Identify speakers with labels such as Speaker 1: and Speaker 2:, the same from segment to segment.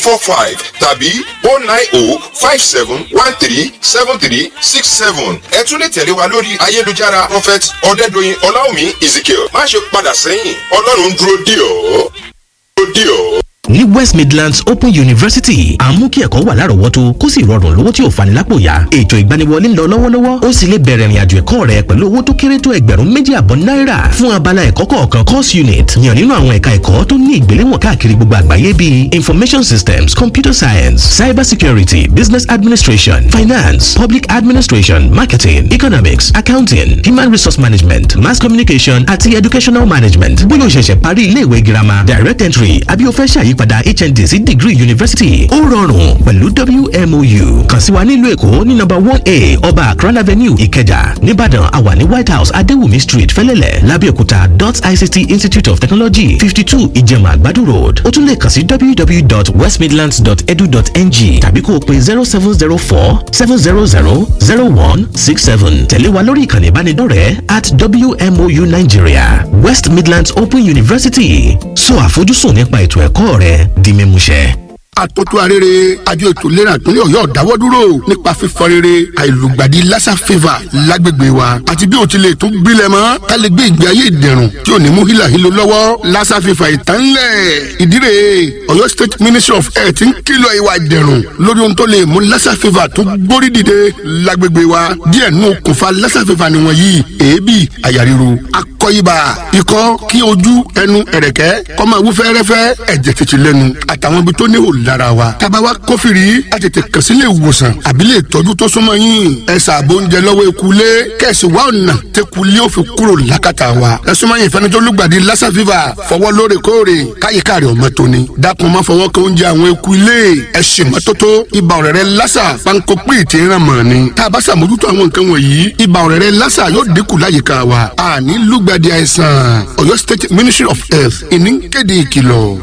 Speaker 1: four five tàbí oh nine oh five seven one three seven three six seven. ẹ tún lè tẹ̀lé wa lórí ayélujára prophet ọ̀dẹ́dọ̀yìn ọláwùmí ezekiel má ṣe padà sẹ́yìn ọlọ́run dúró dì ọ́ dúró dì ọ́
Speaker 2: ní west midlands open university à ń mú kí ẹ̀kọ́ wà lárọ̀ọ́wọ́tó kó sì rọrùn lówó tí ò fani lápò yá ètò ìgbaniwọlé ń lọ lọ́wọ́lọ́wọ́ ó sì lè bẹ̀rẹ̀ ìrìnàjò ẹ̀kọ́ rẹ pẹ̀lú owó tó kéré tó ẹgbẹ̀rún méjì àbọ̀ náírà fún abala ẹ̀kọ́ kọ̀ọ̀kan course unit yàn nínú àwọn ẹ̀ka ẹ̀kọ́ tó ní ìgbéléwọ̀n káàkiri gbogbo àgbáyé bíi information systems computer science cyber security business administration finance public administration marketing economics accounting human resource management mass communication àti educational management bóyá o ṣẹ̀ṣẹ̀ parí ilé ìwé girama direct entry àbí o fẹ́ ṣàyí ìyípadà hnd sí degree university ó rọrùn pẹ̀lú wmou kàn sí wa nílùú èkó ní nọ́mbà one a ọba akran avenue ìkẹjà nìbàdàn àwa ní white house adéwùmí street fẹlẹ́lẹ̀ lábẹ́òkúta dot ict institute of technology fifty two ìjẹ̀mà àgbàdo road ó tún lè kàn sí www.westmidlands.edu.ng tàbí kó o pe zero seven zero four seven zero zero zero one six seven tẹ̀lé wa lórí ìkànnì ìbánidọ́rẹ̀ẹ́ at wmou nigeria west midlands open university sọ àfojúsùn nípa ètò ẹ̀kọ́ rẹ di mímúṣẹ.
Speaker 3: àtòtò arére àjọ ètò ìlera ìpínlẹ̀ ọ̀yọ́ dáwọ́ dúró nípa fífọ rere àìlùgbàdì lassa fever lágbègbè wa àti bí o ti lè tún gbilẹ̀ mọ́ ká lè gbé ìgbé ayé ìdẹ̀rùn tí ò ní mú hílàhílo lọ́wọ́ lassa fever ìtànlẹ̀ ìdírè ọ̀yọ́ state ministry of health ń kìlọ̀ ìwà ìdẹ̀rùn lórí ohun tó lè mú lassa fever tó gbórí dìde lágbègbè wa díẹ̀ nù okùnfà lassa fever nìwọ̀n yìí èébì àyà ríro akọ ibà ikọ́ kí ojú ẹnu ẹ̀rẹ̀kẹ́ kó máa wú fẹ́rẹ́fẹ́ ẹ̀jẹ̀ tètè lẹ́nu àtàwọn ibi tó ní hò lára wa. tába wa kófìrí a tètè kàn sí ilé ìwòsàn àbí lè tọ́jú tó súnmọ́ yín. ẹ ṣàbò oúnjẹ lọ́wọ́ ekulé kẹ̀sì wa ọ̀nà tẹkulé ó fi kúrò lákàtà wa. ẹ súnmọ́ yín ìfẹ́ni tó lùgbàdì lassa fever fọwọ́ lóòrèkóòrè káyíká rẹ̀ ọmọ tóni. dákun má fọwọ́ kan oúnjẹ àwọn ekulé ẹ ṣe mọ́tótó ibà ọ̀rẹ́rẹ́ lassa panko pé ti ràn mọ́ ni. tá a bá ṣàmójútó àwọn nǹkan wọ̀nyí ibà ọ̀rẹ́rẹ́ lassa yóò dínkù láyìíká wa. àní lùgbàdì àìsàn Ọ̀yọ́ State Ministry of Health ìní kéde ìkìlọ̀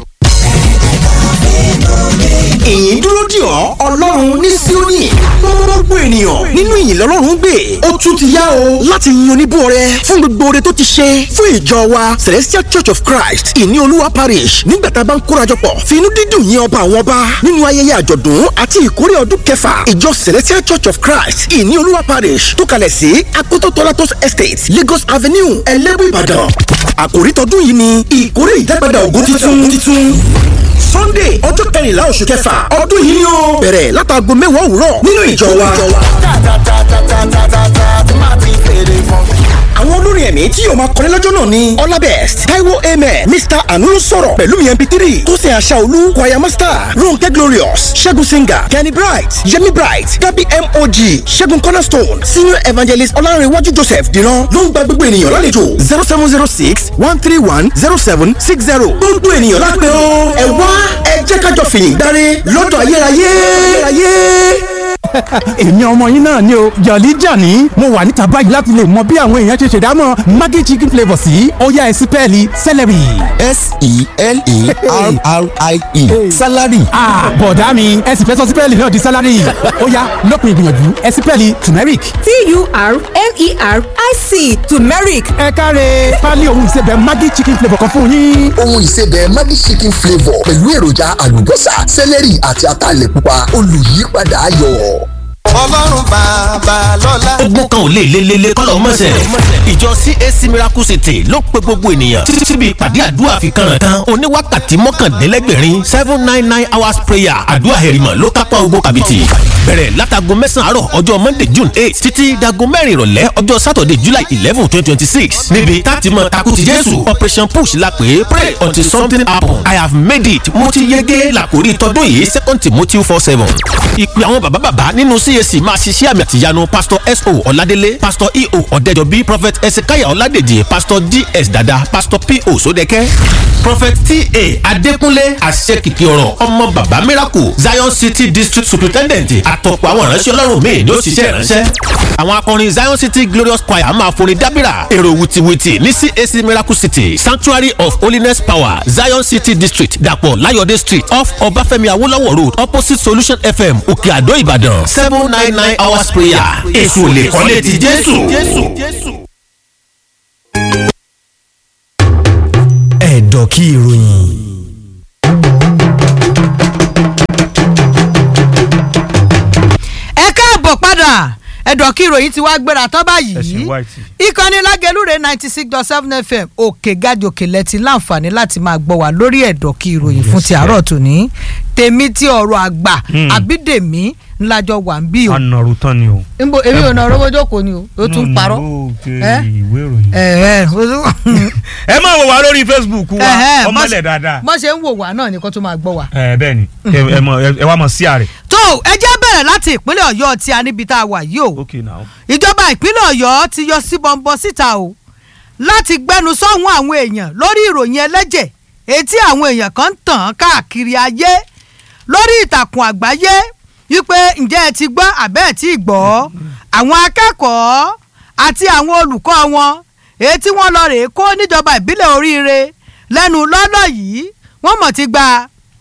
Speaker 4: ìyìn dúró dì ọ́ ọlọ́run ní síónì gbogbo ènìyàn nínú ìyìn lọ́lọ́run gbé ó tún ti yá o láti yin oníbó rẹ fún gbogbo oore tó ti ṣe fún ìjọ wa celestial church of christ ìní olúwa parish nígbà tá a bá ń kórajọpọ̀ fi inú dídùn yin ọba àwọn ọba nínú ayẹyẹ àjọ̀dún àti ìkórè ọdún kẹfà ìjọ celestial church of christ ìní olúwa parish tó kalẹ̀ sí akoto tolatos estate lagos avenue ẹlẹ́bù ìbàdàn àkòrí tọdún yìí ni ìkórè ìdágbàdà ògo titun sunday ọjọ́ kẹrìnlá oṣù kẹfà ọdún yìí ni ó bẹ̀rẹ̀ látàgbo mẹ́wàá òwúrọ̀ nínú ìjọ wa. àwọn olórin ẹ̀mí tí yóò máa kọrin lọ́jọ́ náà ni ọlábẹ́st taiwo amen mr anulu sọ̀rọ̀ pẹ̀lú mi mp3 tosin aṣáolú choir master ronke glorious ṣẹ́gun singer kenny bright yemi bright gabi mog ṣẹ́gun cornerstone senior evangelist ọlárẹ̀wájú joseph dìran ló ń gba gbogbo ènìyàn lálejò zero seven zero six one three one zero seven six zero gbogbo ènìyàn lápẹ́ o ẹ wá ẹ jẹ́ kájọ fìyìn dáre lọ́dọ̀ ayérayé. ayérayé
Speaker 5: èmi ọmọ yín náà ni o jọ̀lí jàní mo wà níta báyìí láti lè mọ bí àwọn èèyàn ṣe ṣèdámọ̀ maggi chicken flavour sí ọ̀yá ẹ̀sìn pẹ́ẹ́lí celery.
Speaker 6: s-e-l-e-r-r-i-e salary.
Speaker 5: bọ̀dá mi ẹ̀sìn fẹ́ sọ sípẹ́ẹ̀lì náà di salary ọ̀yá lópin ìgbìyànjú ẹ̀sìn pẹ́ẹ́lì turmeric.
Speaker 7: t-u-r-m-e-r-i-c turmeric.
Speaker 5: ẹ káre pálí ohun ìsebẹ̀ maggi chicken flavour kan fún yín.
Speaker 6: ohun ìsebẹ̀ maggi chicken flavour pẹ̀lú èròjà àlùbọ́sà celery àti ataalẹ̀ pupa olùyípadà ayọ̀
Speaker 8: ọlọ́run bàbá lọ́la.
Speaker 2: ogun kan ò lè lelele kọ́lọ̀ mọ́sẹ̀. ìjọ cac miracle city ló pe gbogbo ènìyàn títí síbi ìpàdé àdúrà fi kànràn kan oníwákàtí mọ́kàndínlẹ́gbẹ̀rin seven nine nine hours prayer àdúrà hẹ̀rìmọ̀ ló kápá ogun kàbìtì. bẹ̀rẹ̀ látago mẹ́sàn-án àárọ̀ ọjọ́ monday june eight títí dago mẹ́rin ìrọ̀lẹ́ ọjọ́ saturday july eleven twenty twenty six níbi táti mọ takuti jésù operation push la pè é pray until something happen i have made it mo ti yege làkórí tọdún yìí second timothy four seven. ìpè àwọn bàbá bàbá nínú cac CAC máa ṣiṣẹ́ àmì àtìyanu pastor S.O. Ọládélé pastor E.O. Ọ̀dẹ́jọbí prophet Ezekiah Ọládèjì pastor D.S. Dada pastor P.O. Sódẹ́kẹ́ prophet T.A. Adékúnlé àṣekìkì ọ̀rọ̀ ọmọ bàbá miracle Zion City district superintendent àtọ̀pọ̀ àwọn ìránṣẹ́ ọlọ́run míì ló ṣiṣẹ́ ìránṣẹ́. àwọn akọrin Zion City glorious choir máa forin dábìrà èrò wìtìwìtì ní CAC miracle city sanctuary of holiness power Zion City district dàpọ̀ láyọ̀dé street off Ọbáfẹ́mi Awólọ́wọ̀ road opposite solution FM òkè àdó Ìbàdàn seven nine nine hours prayer èso lè kọ́lé ti Jésù.
Speaker 9: ẹ̀dọ̀ kí ìròyìn.
Speaker 7: ẹ̀dọ̀ kí ìròyìn ti wá gbéra tán báyìí
Speaker 9: ẹ̀sìn white.
Speaker 7: ìkànnì lágẹlúre ninety six dot seven fm òkè gàjòkè lẹ́tí láǹfààní láti máa gbọ́ wá lórí ẹ̀dọ̀ kí ìròyìn fún ti àárọ̀ tòní tèmi tí ọ̀rọ̀ àgbà
Speaker 9: Hmm.
Speaker 7: àbídèmí ńlájọ wà ń bí o
Speaker 9: anọ̀rù tán ni o.
Speaker 7: nbo èmi ò náà rówó jókòó ni o ó tún parọ́ ẹ
Speaker 9: ìwé ìròyìn.
Speaker 7: ẹ ẹ o tún-
Speaker 9: ẹ máa wò wá lórí facebook wa
Speaker 7: Ẹ̀hẹ́,
Speaker 9: ọmọlẹ̀
Speaker 7: bọ́s-
Speaker 9: dáadáa.
Speaker 7: bọ́ ṣe ń wò wá náà ni kó tún máa gbọ́ wá.
Speaker 9: ẹ bẹ́ẹ̀ ni ẹ- ẹ mọ- ẹ wá mọ̀ sí àrẹ.
Speaker 7: tó ẹ jẹ́ bẹ̀rẹ̀ láti ìpínlẹ̀ ọ̀yọ́ tí a níbi tá a wà yìí o
Speaker 9: ok now.
Speaker 7: ìjọba ìpínlẹ̀ ọ̀yọ́ ti yọ sí bọ́ńbọ́ síta o láti gbẹnu sọ́hún àwọn èèyàn lórí ìròyìn ẹlẹ́jẹ̀ etí àwọn èèyàn kan ń tàn án káàkiri ayé lórí ìtàkùn àgbáyé wípé ǹjẹ́ ẹ ti gbọ́ àbẹ́ ẹ̀ tí ì gbọ́ àwọn akẹ́kọ̀ọ́ àti àwọn olùkọ́ wọn èyí tí wọ́n lọ rèé kó níjọba ìbílẹ̀ oríire lẹ́nu lọ́lọ́ yìí wọ́n mọ̀ ti gba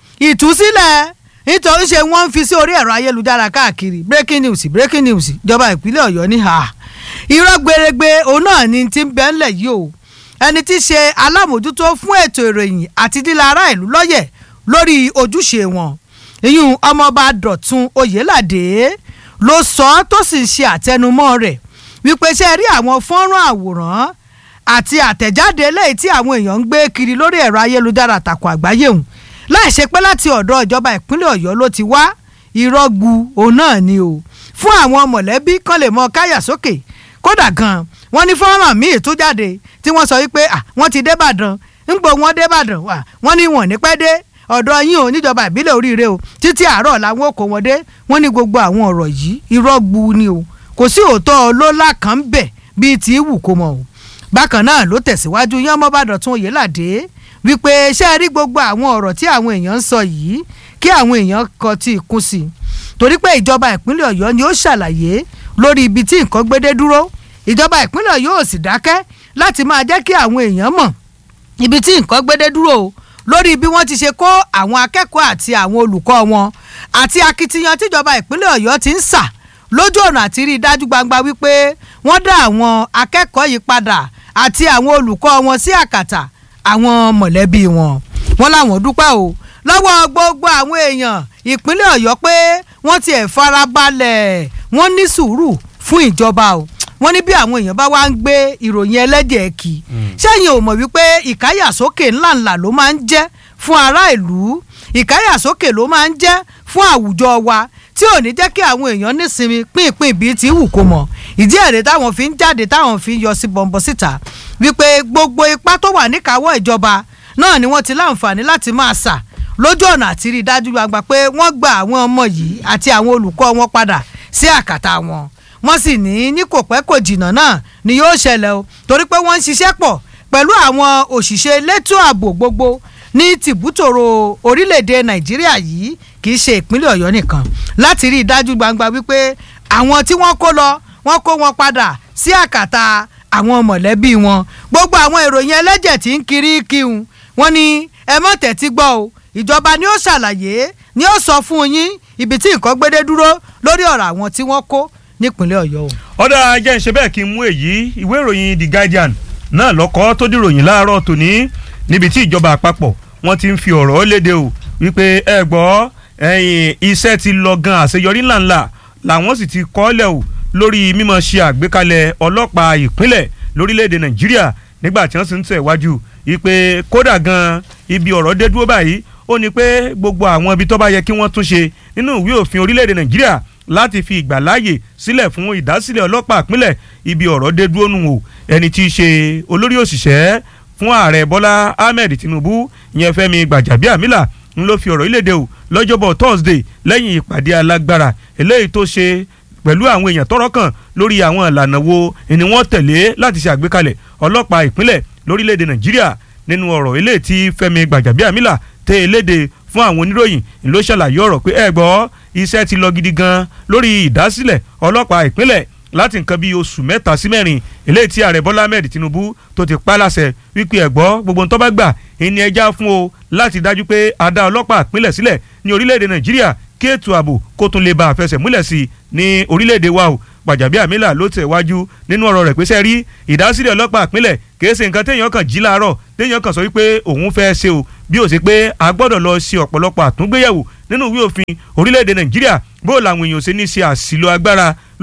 Speaker 7: ìtúsílẹ̀ nítorí ṣe wọ́n ń fi sí orí ẹ̀rọ ayélujára káàkiri breaking news breaking news ìjọba ìpínlẹ̀ ọ̀yọ́ ní ha irọ́ gbèrègbè òun náà ni ti ń bẹ́ ńlẹ̀ yìí o ẹni tí í ṣe alámòjútó fún ètò ìròyìn àti dílé ará ìlú lọ́yẹ̀ lórí ojúṣe wọn ìyún ọmọọba dọ̀tun oyèládé ló sọ ọ́ tó sì ń ṣe àtẹnumọ́ rẹ̀ wípé ṣe rí àwọn fọ́nrán àwòrán àti àtẹ̀jáde eléyìí tí àwọn èèyàn ń gbé kiri lórí ẹ̀rọ ayélujára àtàkùn àgbáyé òun láì ṣe pé láti ọ̀dọ̀ ìjọba ìpínlẹ̀ ọ̀yọ́ ló ti wá ìrọ́gbu òun náà ni o fún àwọn mọ̀lẹ́bí kan lè mọ káyà sókè kódà gan wọ́n ní fọ́nrán míì tó jáde tí wọ́n sọ wípé à wọ́n ti débàdàn ńgbò wọ́n débàdàn wà wọ́n ní wọ́n ní pẹ́ dé ọ̀dọ̀ yín o níjọba ìbílẹ̀ oríire o títí àárọ̀ làwọn kò wọ́n dé wọ́n ní gbogbo àwọn ọ̀rọ̀ yìí ìrọ́gbu ni o kò sí òótọ́ ọlọ́lá kan bẹ̀ bíi tí wù kó mọ̀ o bákan náà ló tẹ̀síwájú yán mọ́bàdàn tún oyèládé wípé ṣé ẹ rí gbogbo àwọn ọ̀rọ̀ tí àwọn èèyàn ń sọ yìí kí àwọn èèyàn kọ tí ì kún sí i torí pé ìjọba ìpínlẹ̀ ọ̀yọ́ ni ó ṣàlàyé lórí ibi tí nǹkan gbédé dúró ìjọba ìpínlẹ̀ ọ̀yọ́ ò sì dákẹ́ láti máa jẹ́ kí àwọn èèyàn mọ̀ ibi tí nǹkan gbédé dúró o lórí bí wọ́n ti ṣe kó àwọn akẹ́kọ̀ọ́ àti àwọn olùkọ́ wọn àti akitiyan tíjọba ìpínlẹ̀ ọ̀yọ́ ti ń sà lójú ọ̀nà àti rí i dájú gbangba wípé wọ́n dá àwọn akẹ́kọ̀ọ́ yìí padà àti àwọn olùkọ́ wọn sí àkàtà àwọn mọ̀lẹ́bí wọn wọ́n láwọn dúpẹ́ o lọ́wọ́ gbogbo àwọn èèyàn ìpínlẹ̀ ọ̀yọ́ pé wọ́n tiẹ̀ farabalẹ̀ wọ́n ní sùúrù fún ìjọba o wọ́n ní bí àwọn èèyàn bá wá ń gbé ìròyìn ẹlẹ́jẹ̀ kì sẹ́yìn ò mọ̀ wípé ìkáyàsókè ńláńlá ló máa ń jẹ́ fún ará ìlú ìkáyàsókè ló máa ń jẹ́ fún àwùjọ wa tí ò ní jẹ́ kí àwọn èèyàn nísinmi pínpín bíi ti wù kó mọ̀ ìdí ẹ̀rẹ́ táwọn fi ń jáde táwọn fi ń yọ sí bọ̀m̀bọ̀ síta wípé gbogbo ipá tó wà níkàáwọ́ ìjọba náà ni wọ́n ti láǹfààní láti máa sà lójú ọ̀nà àti rí i dájú gbangba pé wọ́n gba àwọn ọmọ yìí àti àwọn olùkọ́ wọn padà sí àkàtà wọn wọ́n sì ní ní kò pẹ́ kò jìnnà náà ni yóò ṣẹlẹ̀ o torí pé wọ́n ń ṣiṣẹ́ pọ̀ pẹ̀lú àwọn òṣìṣẹ́ elétò ààbò gbogbo ní tìbútòrò orílẹ̀-èdè nàìjíríà yìí kì í ṣe ìpínlẹ̀ ọ̀yọ́ nìkan láti rí i dájú gbangba wípé àwọn tí wọ́n kó lọ wọ́n kó wọn padà sí àkàtà àwọn mọ̀lẹ́bí wọn gbogbo àwọn ìròyìn ẹlẹ́jẹ̀ tí ń kiri kíhun wọ́n ní ẹ mọ̀ tẹ́tí gbọ́ o ìjọba ni ó ṣàlàyé ni ó sọ fún yín ibi tí nǹkan gbédé dúró lórí ọ̀rọ̀ àwọn tí wọ́n kó nípínlẹ̀ ọ̀yọ́ o.
Speaker 9: ọ̀dà ajẹ́ ń ṣe bẹ́ẹ̀ kí n mú èyí ìwé ìròyìn the guardian náà lọ́kọ́ tó dìròyìn láàárọ̀ tòní níbi tí ìjọba àpapọ̀ wọ́n ti ń fi ọ̀rọ̀ léde o wípé ẹ gbọ́ ẹ̀yìn iṣẹ́ ti lọ gan àṣeyọrí ńláńlá làwọn sì ti kọ́lẹ̀ o lórí mímọ̀ ṣe àgbékalẹ̀ ọlọ́pàá ìpínlẹ̀ lórílẹ̀‐èdè nàìjíríà nígbà tí wọ́n sì ń tẹ̀ wájú wípé kódà gan ibi ọ̀rọ̀ dé dúró báyìí ó ní pé gbogbo àwọn ibi tó bá yẹ kí wọ́n tún ṣe nínú ìwé òfin orílẹ̀‐èdè nàìjíríà láti fi ìgbàláàyè sílẹ̀ fún ìdásílẹ̀ ọlọ́pàá ìpínlẹ̀ ibi ọ̀rọ̀ dé dúró nù o ẹni tí í ṣe olórí òṣìṣẹ́ fún ààrẹ bọ́lá ahmed tinubu ìyẹn fẹ́mi gbàjàbíàmílà ń ló fi ọ̀rọ̀ ìlédè o lọ́jọ́bọ̀ thursday lẹ́yìn ìpàdé alágbára eléyìí tó ṣe pẹ̀lú àwọn èèyàn tọ́rọ̀ kàn lórí àwọn ìlànà wo ni wọ́n tẹ̀lé láti ṣe àgbékalẹ̀ ọlọ́pàá ìpínlẹ̀ lórílẹ̀‐èdè nàìjíríà nínú ọ̀rọ̀ eléyìí tí fẹ́mi gbàjàbíàmílà tẹ eléde fún àwọn oníròyìn ló ṣàlàyé ọ̀rọ̀ pé ẹ gbọ́ iṣẹ́ ti lọ gidi gan lórí ìdásílẹ̀ ọlọ́pàá ìpínlẹ̀ láti nǹkan bíi oṣù mẹ́ta sí mẹ́rin eléyìí tí ààrẹ bọ́lá ahmed tinubu tó ti pa láṣẹ wípé ẹ gbọ́ gbogbo ń tó bá gbà ìní ẹja fún o láti dájú pé a dá ọlọ́pàá ìpínlẹ̀ sílẹ̀ ní orílẹ̀-èdè nàìjíríà kí ètò ààbò kó tún lè bá àfẹsẹ̀ múlẹ̀ sí i ní orílẹ̀-èdè wa o gbàjàbíàmílà ló tẹ̀ wájú nínú ọ̀rọ̀ rẹ̀ pé sẹ́ rí ìdásílẹ̀ ọlọ́pàá ìpínlẹ̀ kìí ṣe nǹkan téèyàn kàn jí láàárọ̀ téèyàn kàn sọ wípé òun fẹ́ ṣe o bí ó ṣe pé a gbọ́dọ̀ lọ ṣe ọ̀pọ̀lọpọ̀ àtúngbéyẹ̀wò nínú ìwé òfin orílẹ̀-èdè nàìjíríà bó làwọn èèyàn ṣe ní ṣe àṣìlò agbára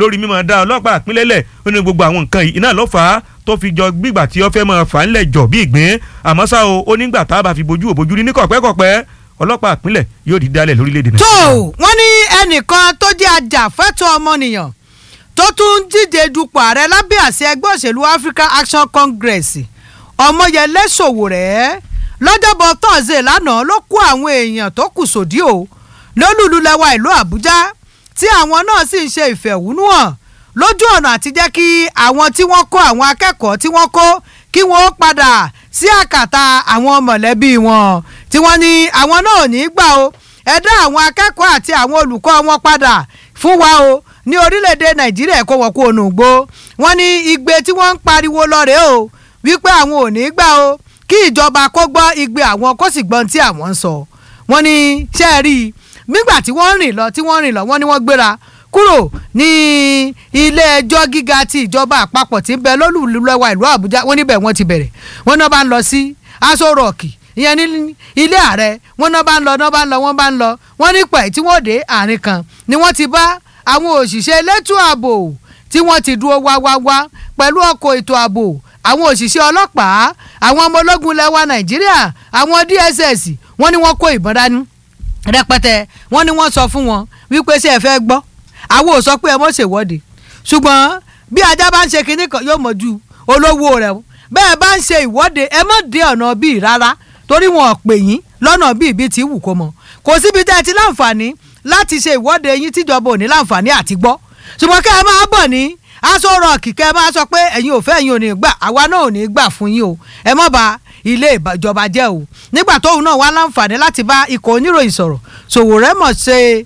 Speaker 9: lórí mímọ dá ọlọ́pàá ìpínlẹ̀ lẹ̀ ó ní gbogbo àwọn nǹkan yìí iná ló fà á tó fi jọ gbígbà tí ó fẹ́ máa fà á ńlẹ̀ jọ bí ìgbín àmọ́ ṣá o ó nígbà tá a bá fi bojú òbojú rí ní kọ̀pẹ́kọ̀pẹ́ ọlọ́pàá ìpínlẹ̀ yóò di dálẹ̀ lórílẹ̀‐èdè
Speaker 7: tó
Speaker 9: nàìjíríà.
Speaker 7: wọ́n ní ẹnìkan tó jẹ́ ajàfẹ́tọ̀ ọmọnìyàn tó tún ń díje dupò ààrẹ lábẹ́ àṣẹ ẹgbẹ́ òṣèlú African Action Congress ọmọyẹlé Sowore lọ́jọ́bọ̀ tọ́sídẹ̀ẹ́ lánàá ló kó àwọn èèyàn tó kù sòdí o lólùlùlẹ́wà ìlú Àbújá tí àwọn náà sì ń ṣe ìfẹ̀hónúhàn lójú ọ̀nà àti jẹ́ kí àwọn tí wọ́n kó àwọn akẹ́kọ̀ọ́ tí wọ́n kó kí wọ́n padà sí àkàtà àwọn mọ̀lẹ́bí wọn tí wọ́n ní àwọn náà ò ní í gbà o ẹ dá àwọn akẹ́kọ̀ọ́ àti àwọn olùkọ́ wọn padà fún wa o ní orílẹ̀-èdè Nàìjíríà kó wọ́n kó onú gbó wọ́n ní igbe tí wọ́n ń pariwo lọ́rẹ̀ẹ́ o wípé àwọn ò ní í gbà o kí ìjọba kó gbọ́ igbe àwọn kó sì gbọ́n tí àwọn ń sọ wọ́n ní ṣe é rí i nígbà tí wọ́n rìn lọ tí wọ́n rìn lọ wọ́n ní wọ́n gbéra kúrò ní ilé ẹjọ́ gíga ti ìjọba àpapọ̀ tí ń bẹ lólùlọ́wọ́ ìlú Àbújá wọ́n níbẹ̀ wọ́n ti bẹ̀rẹ̀ wọ́n náà bá ń lọ sí aṣọ rọ̀ọ̀kì ìyẹn ní ilé ààrẹ wọ́n náà bá ń lọ náà bá ń lọ wọ́n bá ń lọ wọ́n ní pẹ̀ tí wọ́n dé àárín kan ni wọ́n ti bá àwọn òṣìṣẹ́ elétò ààbò tí wọ́n ti dúró wá wá wá pẹ̀lú ọkọ̀ ètò ààbò àwọn òṣìṣẹ́ ọlọ́pàá àwọn ọmọ ológun lẹ́wà Nàìjíríà àwọn DSS wọ́n ní wọ́n kó ìbọn dání rẹpẹtẹ wọ́n ní wọ́n sọ fún wọn wípé ṣé ẹ fẹ́ gbọ́ àwọn ò sọ pé ẹ mọ̀ ṣèwọ́de ṣùgbọ́n bí ajá bá ń ṣe kinní kan yóò mọ̀ ju olówó rẹ̀ o bẹ́ẹ̀ bá ń ṣe ìwọ́de ẹ mọ̀ dé ọ̀nà bíi rárá torí wọn ò pè yín lọ́nà bíi bíi ti wù kó mọ̀ kò síbi tẹ́ ẹ ti láǹfààní láti ṣe ìwọ́de yín tíjọba ò ní láǹfààní àti gbọ́ ṣùgbọ́n kẹ́ ẹ máa bọ̀ ní aṣọ rọ̀ọ̀kì kẹ́ ẹ máa sọ pé ẹ̀yin ò fẹ́ ẹ̀yin ò ní gbà àwa náà ò ní gbà fún yín o ẹ mọ̀ bá ilé ìjọba jẹ́ o nígbà tóun náà wá láǹfààní láti bá ikọ̀ oníròyìn sọ̀rọ̀ Sowore mọ̀ ṣe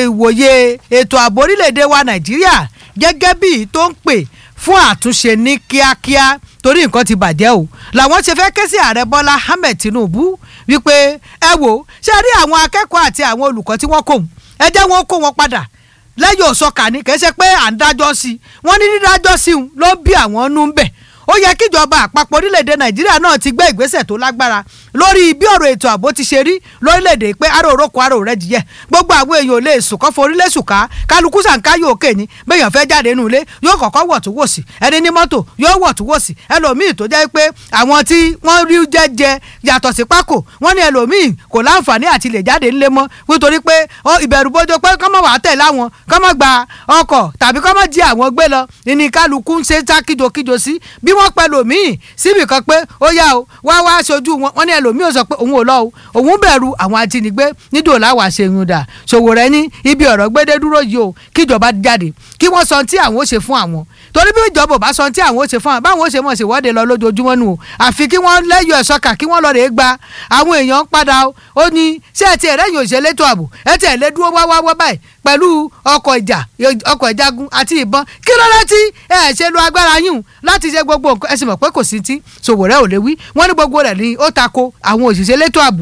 Speaker 7: ìwòye ètò ààbò orílẹ̀-èdè wa Nàìjíríà gẹ́gẹ́ bí tó ń pè fún àtúnṣe ní kíákíá torí nǹkan ti bàjẹ́ o làwọn ṣe fẹ́ ké sí ààrẹ Bọ́lá Ahmed Tinubu wípé ẹ wò ṣe rí àwọn akẹ́kọ̀ọ́ àti àwọn olùkọ́ tí wọ́n kò ẹ jẹ́ wọn kó wọn padà lẹ́yìn òsọkà ni kì í ṣe pé à ń dájọ́ sí i wọ́n ní dídájọ́ sí i ló bí àwọn nú ń bẹ̀ ó yẹ kíjọba àpapọ̀ orílẹ̀-èdè nàìjíríà náà ti gbé ìgbésẹ̀ tó lágbára lórí bí ọ̀rọ̀ ètò ààbò ti ṣe rí lórílẹ̀-èdè pé aró òrókò aró rẹ̀ jìyẹ gbogbo àwọn èèyàn ò lè sùn kọ́ forílẹ̀ sùká kálukú sànká yóò kè ní bẹ́yàn fẹ́ jáde nínú ilé yóò kọ́kọ́ wọ̀ tó wò sí ẹni ní mọ́tò yóò wọ̀ tó wò sí ẹlòmíì tó jẹ́ pé àwọn tí wọ́n rí jẹ́jẹ yàtọ̀ sí pákó wọ́n ní ẹlòmíì kò láǹfààní àti lè jáde ńlé mọ́ nítorí pé ìbẹ̀rù bójó pé kọ́mọ̀ wàá tẹ̀ láwọn kọ́mọ̀ gba ọkọ̀ tàbí kọ́mọ̀ jí àwọn gbé lọ ní kálukú ń ṣe tá kíjokíjo sí bí wọ́n pẹ́ lòmíì síbì kan pé ó yá o wá wá aṣojú wọn wọ́n ní ẹlòmíì ò sọ pé òun ò lọ o òun bẹ̀rù àwọn ajínigbé nídò láwàá ṣe yun dà Sowore ní ibi ọ̀rọ̀ gbédé dúró yìí o kíjọba jáde kí wọ́n sọ tí àwọn ó ṣe fún àwọn torí bí ìjọba ò bá sọ tí àwọn ó ṣe fún àwọn báwọn ó ṣe mọ̀ sí ìwọ́de lọ lójoojúmọ́ nù o àfi kí wọ́n lẹ́yọ̀ ẹ̀ṣọ́kà kí wọ́n lọ rèé gba àwọn èèyàn padà o ó ní ṣé ẹ ti ẹ̀rẹ́yìn òṣèlú ètò ààbò ẹ ti ẹ̀ lé dúró wá wá wá báyìí pẹ̀lú ọkọ̀ ìjà ọkọ̀ ìjagun àti ìbọn kí ló dé tí ẹ ṣe lo agbára yín láti ṣe gbogbo nǹkan ẹ sì mọ̀ pé kò sí tí Sowore ò lè wí wọ́n ní gbogbo rẹ̀ ní ó tako àwọn òṣìṣẹ́ elétò ààbò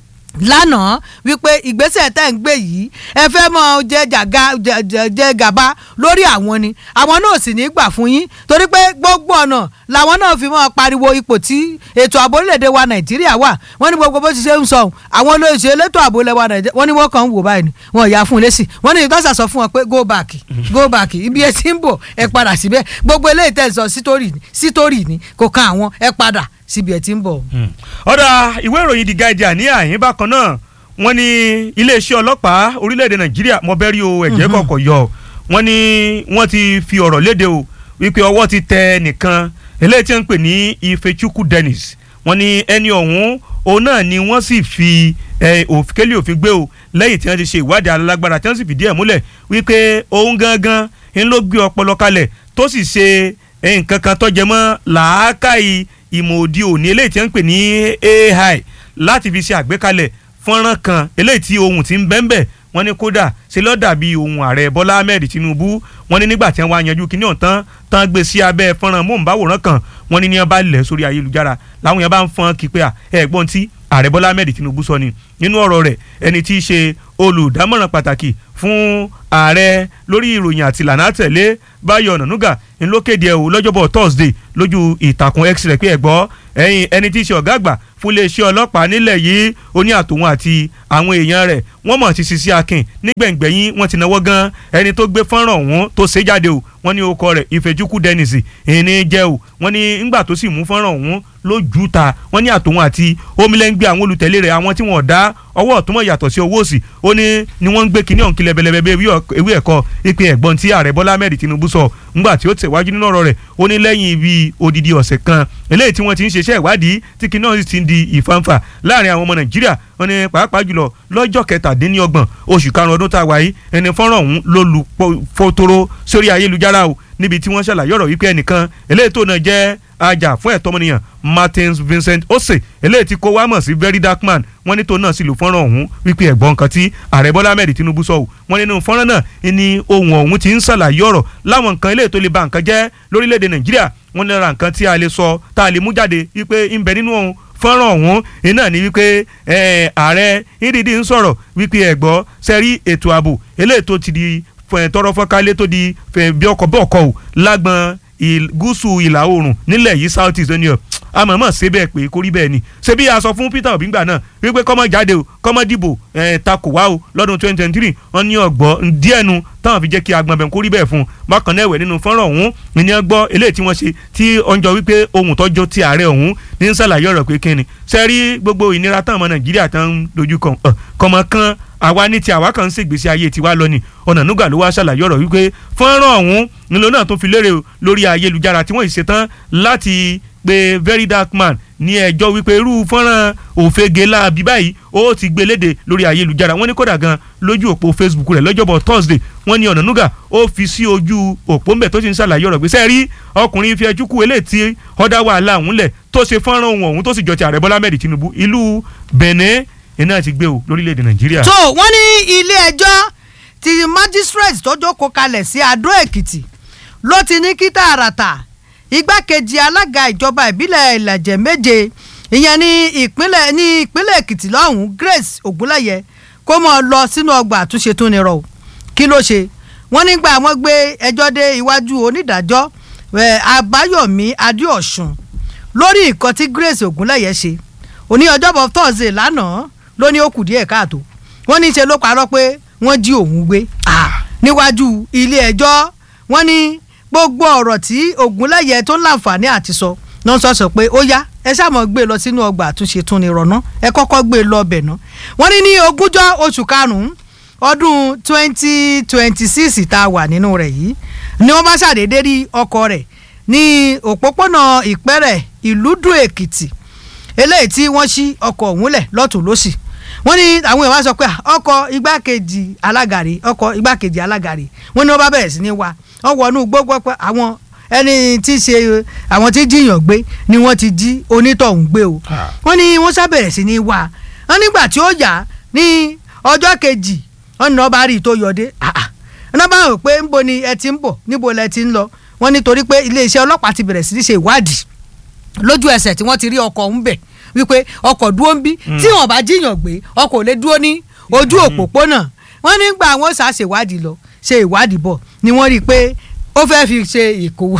Speaker 7: lánàá wípé ìgbésẹ̀ tẹ́ ń gbé yìí ẹ fẹ́ mọ jẹ jàga jẹ gàba lórí àwọn ni àwọn náà sì ní gbà fún yín torí pé gbogbo ọ̀nà làwọn náà fi mọ́ pariwo ipò tí ètò ààbò orílẹ̀-èdè wa nàìjíríà wà wọ́n ní gbogbo bó ti ṣe ń sọ àwọn olóṣèlú elétò ààbò ilẹ̀ wa nàìjíríà wọ́n ní wọ́n kàn ń wò báyìí ni wọ́n yà fún un lésì wọ́n ní ìtọ́sà sọ fún wọn pé go back go back ibi ẹ ti ń bọ̀ ẹ padà síbẹ̀ gbogbo eléyìí tẹ̀ sọ sítórì ni kò kan àwọn ẹ padà síbi ẹ ti ń bọ̀.
Speaker 9: ọ̀dà ìwé ìròyìn The Guardian ní àyín bákan náà wọ́n ní iléeṣẹ́ ọlọ́pàá orílẹ̀-èdè nàìjíríà mọ̀bẹ́rí o ẹ̀jẹ̀ kọ̀ọ̀kọ̀ yọ wọ́n ní wọ́n ti fi ọ̀rọ̀ léde o wípé ọwọ́ ti tẹ nìkan eléyìí tí wọ́n ń pè ní Ifechukwu Dennis wọ́n ní ẹni ọ̀hún òun náà ni wọ́n sì fi òkèlè òfin gbé o lẹ́yìn tí wọ́n ti ṣe ìwádìí alágbára tí wọ́n sì fìdí ẹ̀ múlẹ̀ wípé òun gangan ń ló gbé ọpọlọ kalẹ̀ tó sì ṣe nǹkan kan tó jẹ mọ́ làákàyè ìmọ̀ òdi òní eléyìí tí wọ́n ń pè ní AI láti fi ṣe àgbékalẹ̀ fọ́nrán kan eléyìí tí ohun ti ń bẹ́ńbẹ́ wọ́n ní kódà ṣe ló dàbí ohun ààrẹ Bọ́lá Ahmed Tinubu wọ́n ní nígbà tí wọ́n wá yanjú kíní ọ̀tán tán gbé sí abẹ́ fọ́nrán móhùnmáwòrán kan wọ́n ní ní wọ́n bá lẹ̀ sórí ayélujára làwọn yẹn bá ń fọ́n kí pé ẹ̀gbọ́n tí ààrẹ bọ́lá ahmed tinubu sọ ni nínú ọ̀rọ̀ rẹ̀ ẹni tí í ṣe olùdámọ̀ràn pàtàkì fún ààrẹ lórí ìròyìn àti ìlànà àtẹ̀lé báyọ̀ ọ̀nànúgà ń ló kéde ẹ̀ o lọ́jọ́bọ̀ thursday lójú ìtàkùn x rẹ̀ pé ẹ̀ gbọ́ ẹ̀yìn ẹni tí í ṣe ọ̀gá àgbà fún iléeṣẹ́ ọlọ́pàá nílẹ̀ yìí ó ní àtòun àti àwọn èèyàn rẹ̀ wọ́n mọ̀ ti sisi akin nígbẹ̀ngbẹ̀yìn wọ́n ti náwó gan ẹni tó gbé fọ́nrán ọ̀hún tó ṣe jáde o wọ́n ní orúkọ rẹ̀ ìfẹ́júkú dennis ìní jẹ́ o wọ́n ní ńgbà tó sì mú fọ́nrán ọ̀hún lójú ta wọ́n ní àtòun àti omilẹ́ngbẹ́ àwọn olùtẹ̀lé rẹ̀ àwọn tí wọ́n dá ọwọ́ ọ̀túnmọ̀ yàtọ̀ sí owó òsì ó ní ni wọ́n ń gbé kinní ọ̀hún kílẹ̀ bẹ̀lẹ̀bẹ̀ ewé ẹ̀kọ́ ìpín ẹ̀gbọ́n tí ààrẹ bọ́lá ahmed tinubu sọ ńgbà tí ó tẹ̀wájú nínú ọ̀rọ̀ rẹ̀ ó ní lẹ́yìn ibi odidi ọ̀sẹ̀ kan eléyìí tí wọ́n ti ń ṣiṣẹ́ ìwádìí tí kinní ọ̀hún ti ń di ìfanfà láàrin àwọn ọmọ nàìjíríà wọ́n ní pàápàá jùlọ lọ́jọ́ kẹtàdínlọ́gbọ̀n oṣù karùn-ún ọdún tá a wà yìí ẹni fọ́nrán ọ̀hún ló lu fotoro sórí ayélujára o níbi tí wọ́n ṣàlàyé ọ̀rọ̀ wípé ẹnìkan eléyìí tó náà jẹ́ ajá fún ẹ̀tọ́ ọmọnìyàn martins vincent ose eléyìí tí kó wá mọ̀ sí very dark man wọ́n ní tó náà sì lò fọ́nrán ọ̀hún wípé ẹ̀gbọ́n nǹkan tí ààrẹ bọ́lá ahmed tinubu sọ wọ́n nínú fọ́nrán náà ni ohun ọ̀hún ti ń ṣàlàyé ọ̀rọ̀ láwọn nǹkan eléyìí tó lè ba nǹkan jẹ́ lórílẹ̀‐èdè nàìjíríà wọ́n ní ra nǹkan tí a lè sọ tá a lè mú jáde wípé ń bẹ nínú ohun fọ́nrán ọ̀hún iná ni wípé ààrẹ ìdídì ń sọ̀rọ̀ wípé ẹ̀gbọ́ sẹ́rí ètò ààbò eléyìí tó ti di tọrọ fọ́nkálé tó di bí ọkọ̀ bọ́ọ̀kọ̀ ò lágbọn gúúsù ìlà oòrùn nílẹ̀ yìí south east ní ọ àmọ̀mọ̀ ṣe bẹ́ẹ̀ pé kórí bẹ́ẹ̀ ni ṣé bí a sọ fún peter obi ngbà náà wípé kọ́mọ jáde o kọ́mọ dìbò ẹ̀ takò wá o lọ́dún twenty twenty three wọ́n ní ọ̀gbọ́ díẹ̀ nu táwọn fi jẹ́ kí agbọ̀nbẹ̀ kórí bẹ́ẹ̀ fún un bákan náà ẹ̀wẹ̀ nínú fọ́nrán ọ̀hún ní ẹ gbọ́ eléyìí tí wọ́n ṣe tí ọjọ́ wípé ohun tọ́jọ́ ti ààrẹ ọ̀hún ní ń ṣàlàyé ọ̀rọ̀ pé kíni ṣe rí gbogbo ìnira táwọn ọmọ nàìjíríà tán ń dojú kan kọ́mọ kan àwa ní ti àwa kan ń ṣègbésí ayé tiwa lọ ni ọ̀nà nùgà ló wá ṣàlàyé ọ̀rọ̀ wípé fọ́nrán ọ̀hún nílò náà tó fi lérè lórí ayélujára tí wọ́n ṣe tán láti pe very dark man ní ẹjọ́ wípé irú fọ́nrán òfegè láabi báyìí ó ti gbé léde lórí ayélujára wọ́n ní kódà gan lójú òpó facebook rẹ̀ lọ́jọ́bọ̀ thursday wọ́n ní ọ̀nà nùgà ó fi sí ojú òpó ńbẹ̀ tó ti ń ṣàlàyé ọ̀rọ̀ gbèsè rí ọkùnrin fi ẹjú kú eléyìí tí ọ̀dà wàhálà ọ̀hún lẹ̀ tó ṣe fọ́nrán ohun ọ̀hún tó sì jọ ti ààrẹ bọ́lá mẹ́rin tinubu ìlú benin iná ti gbé o lórílẹ̀‐èdè nàìjíríà.
Speaker 7: tó wọ́n ní ilé ẹjọ́ ti magistrate tó jókòó kalẹ̀ sí adó èkìtì ló ti ní kí tààràtà igbákejì alága ìjọba ìbílẹ̀ ìlàjẹ̀ méje ìyẹn ní ìpínlẹ̀ ní ìpínlẹ̀ èkìtì lọ́hùn-ún grace ògúnláyẹ kó mọ̀ lọ sínú ọgbà àtúnṣe tó nírọ̀ o kí ló ṣe wọ́n nígbà wọ́n gbé ẹjọ́ dé iwájú onídàájọ́ àbáyọ̀mí adéọ̀sùn lórí nǹkan tí grace ògúnláyẹ ṣe òní ọjọ́bọ̀ thursday lánàá ló ní ó kù díẹ̀ káàtó wọ́n ní í ṣe ló parọ́ pé wọ́n jí òun gbé níwájú ilé ẹjọ́ wọ́n ní gbogbo ọ̀rọ̀ tí ògúnlẹ̀yẹ tó ń láǹfààní àti sọ náà sọ sọ pé ó yá ẹ ṣàmọ̀ gbé lọ sínú ọgbà àtúnṣe tún ní rọ̀nà ẹ kọ́kọ́ gbé lọ ọbẹ̀ náà wọ́n ní ní ogúnjọ́ oṣù karùn-ún ọdún twenty twenty six tá a wà nínú rẹ̀ yìí ni wọ́n bá ṣàdédé rí ọkọ rẹ̀ ní òpópónà ìpẹ́rẹ̀ ìlúdùn èkìtì eléyìí tí wọ́n ṣí ọkọ̀ ọ̀hún lẹ̀ lọ́tún lọ́sì wọ́n ní àwọn èèyàn wá sọ pé ọkọ̀ igbákejì alágàrí ọkọ̀ igbákejì alágàrí wọ́n ní wọ́n bá bẹ̀rẹ̀ sí ní wa wọ́n wọnú gbogbo pé àwọn ẹni tí ṣe àwọn tí jiyàn gbé ni wọ́n ti jí onítọ̀hún gbé o wọ́n ní wọ́n sábẹ̀rẹ̀ sí ní wa wọ́n nígbà tí ó yá ní ọjọ́ kejì wọ́n ní wọ́n bá rí i tó yọdé wọ́n bá rò pé níbo ni ẹ ti ń bọ̀ níbo lẹ ti ń lọ wọ́n nítorí pé iléeṣẹ́ ọlọ́pàá ti bẹ̀rẹ̀ sí ní ṣe ìwádìí lójú ẹsẹ̀ tí wọ́n ti rí ọkọ̀ ń bẹ̀ wípé ọkọ̀ dúró ń bí tí wọ́n bá jíyàn gbé ọkọ̀ ò lè dúró ní ojú òpópónà wọ́n nígbà wọ́n ṣá ṣèwádìí lọ ṣe ìwádìí bọ̀ ni wọ́n rí i pé ó fẹ́ fi ṣe ìkówó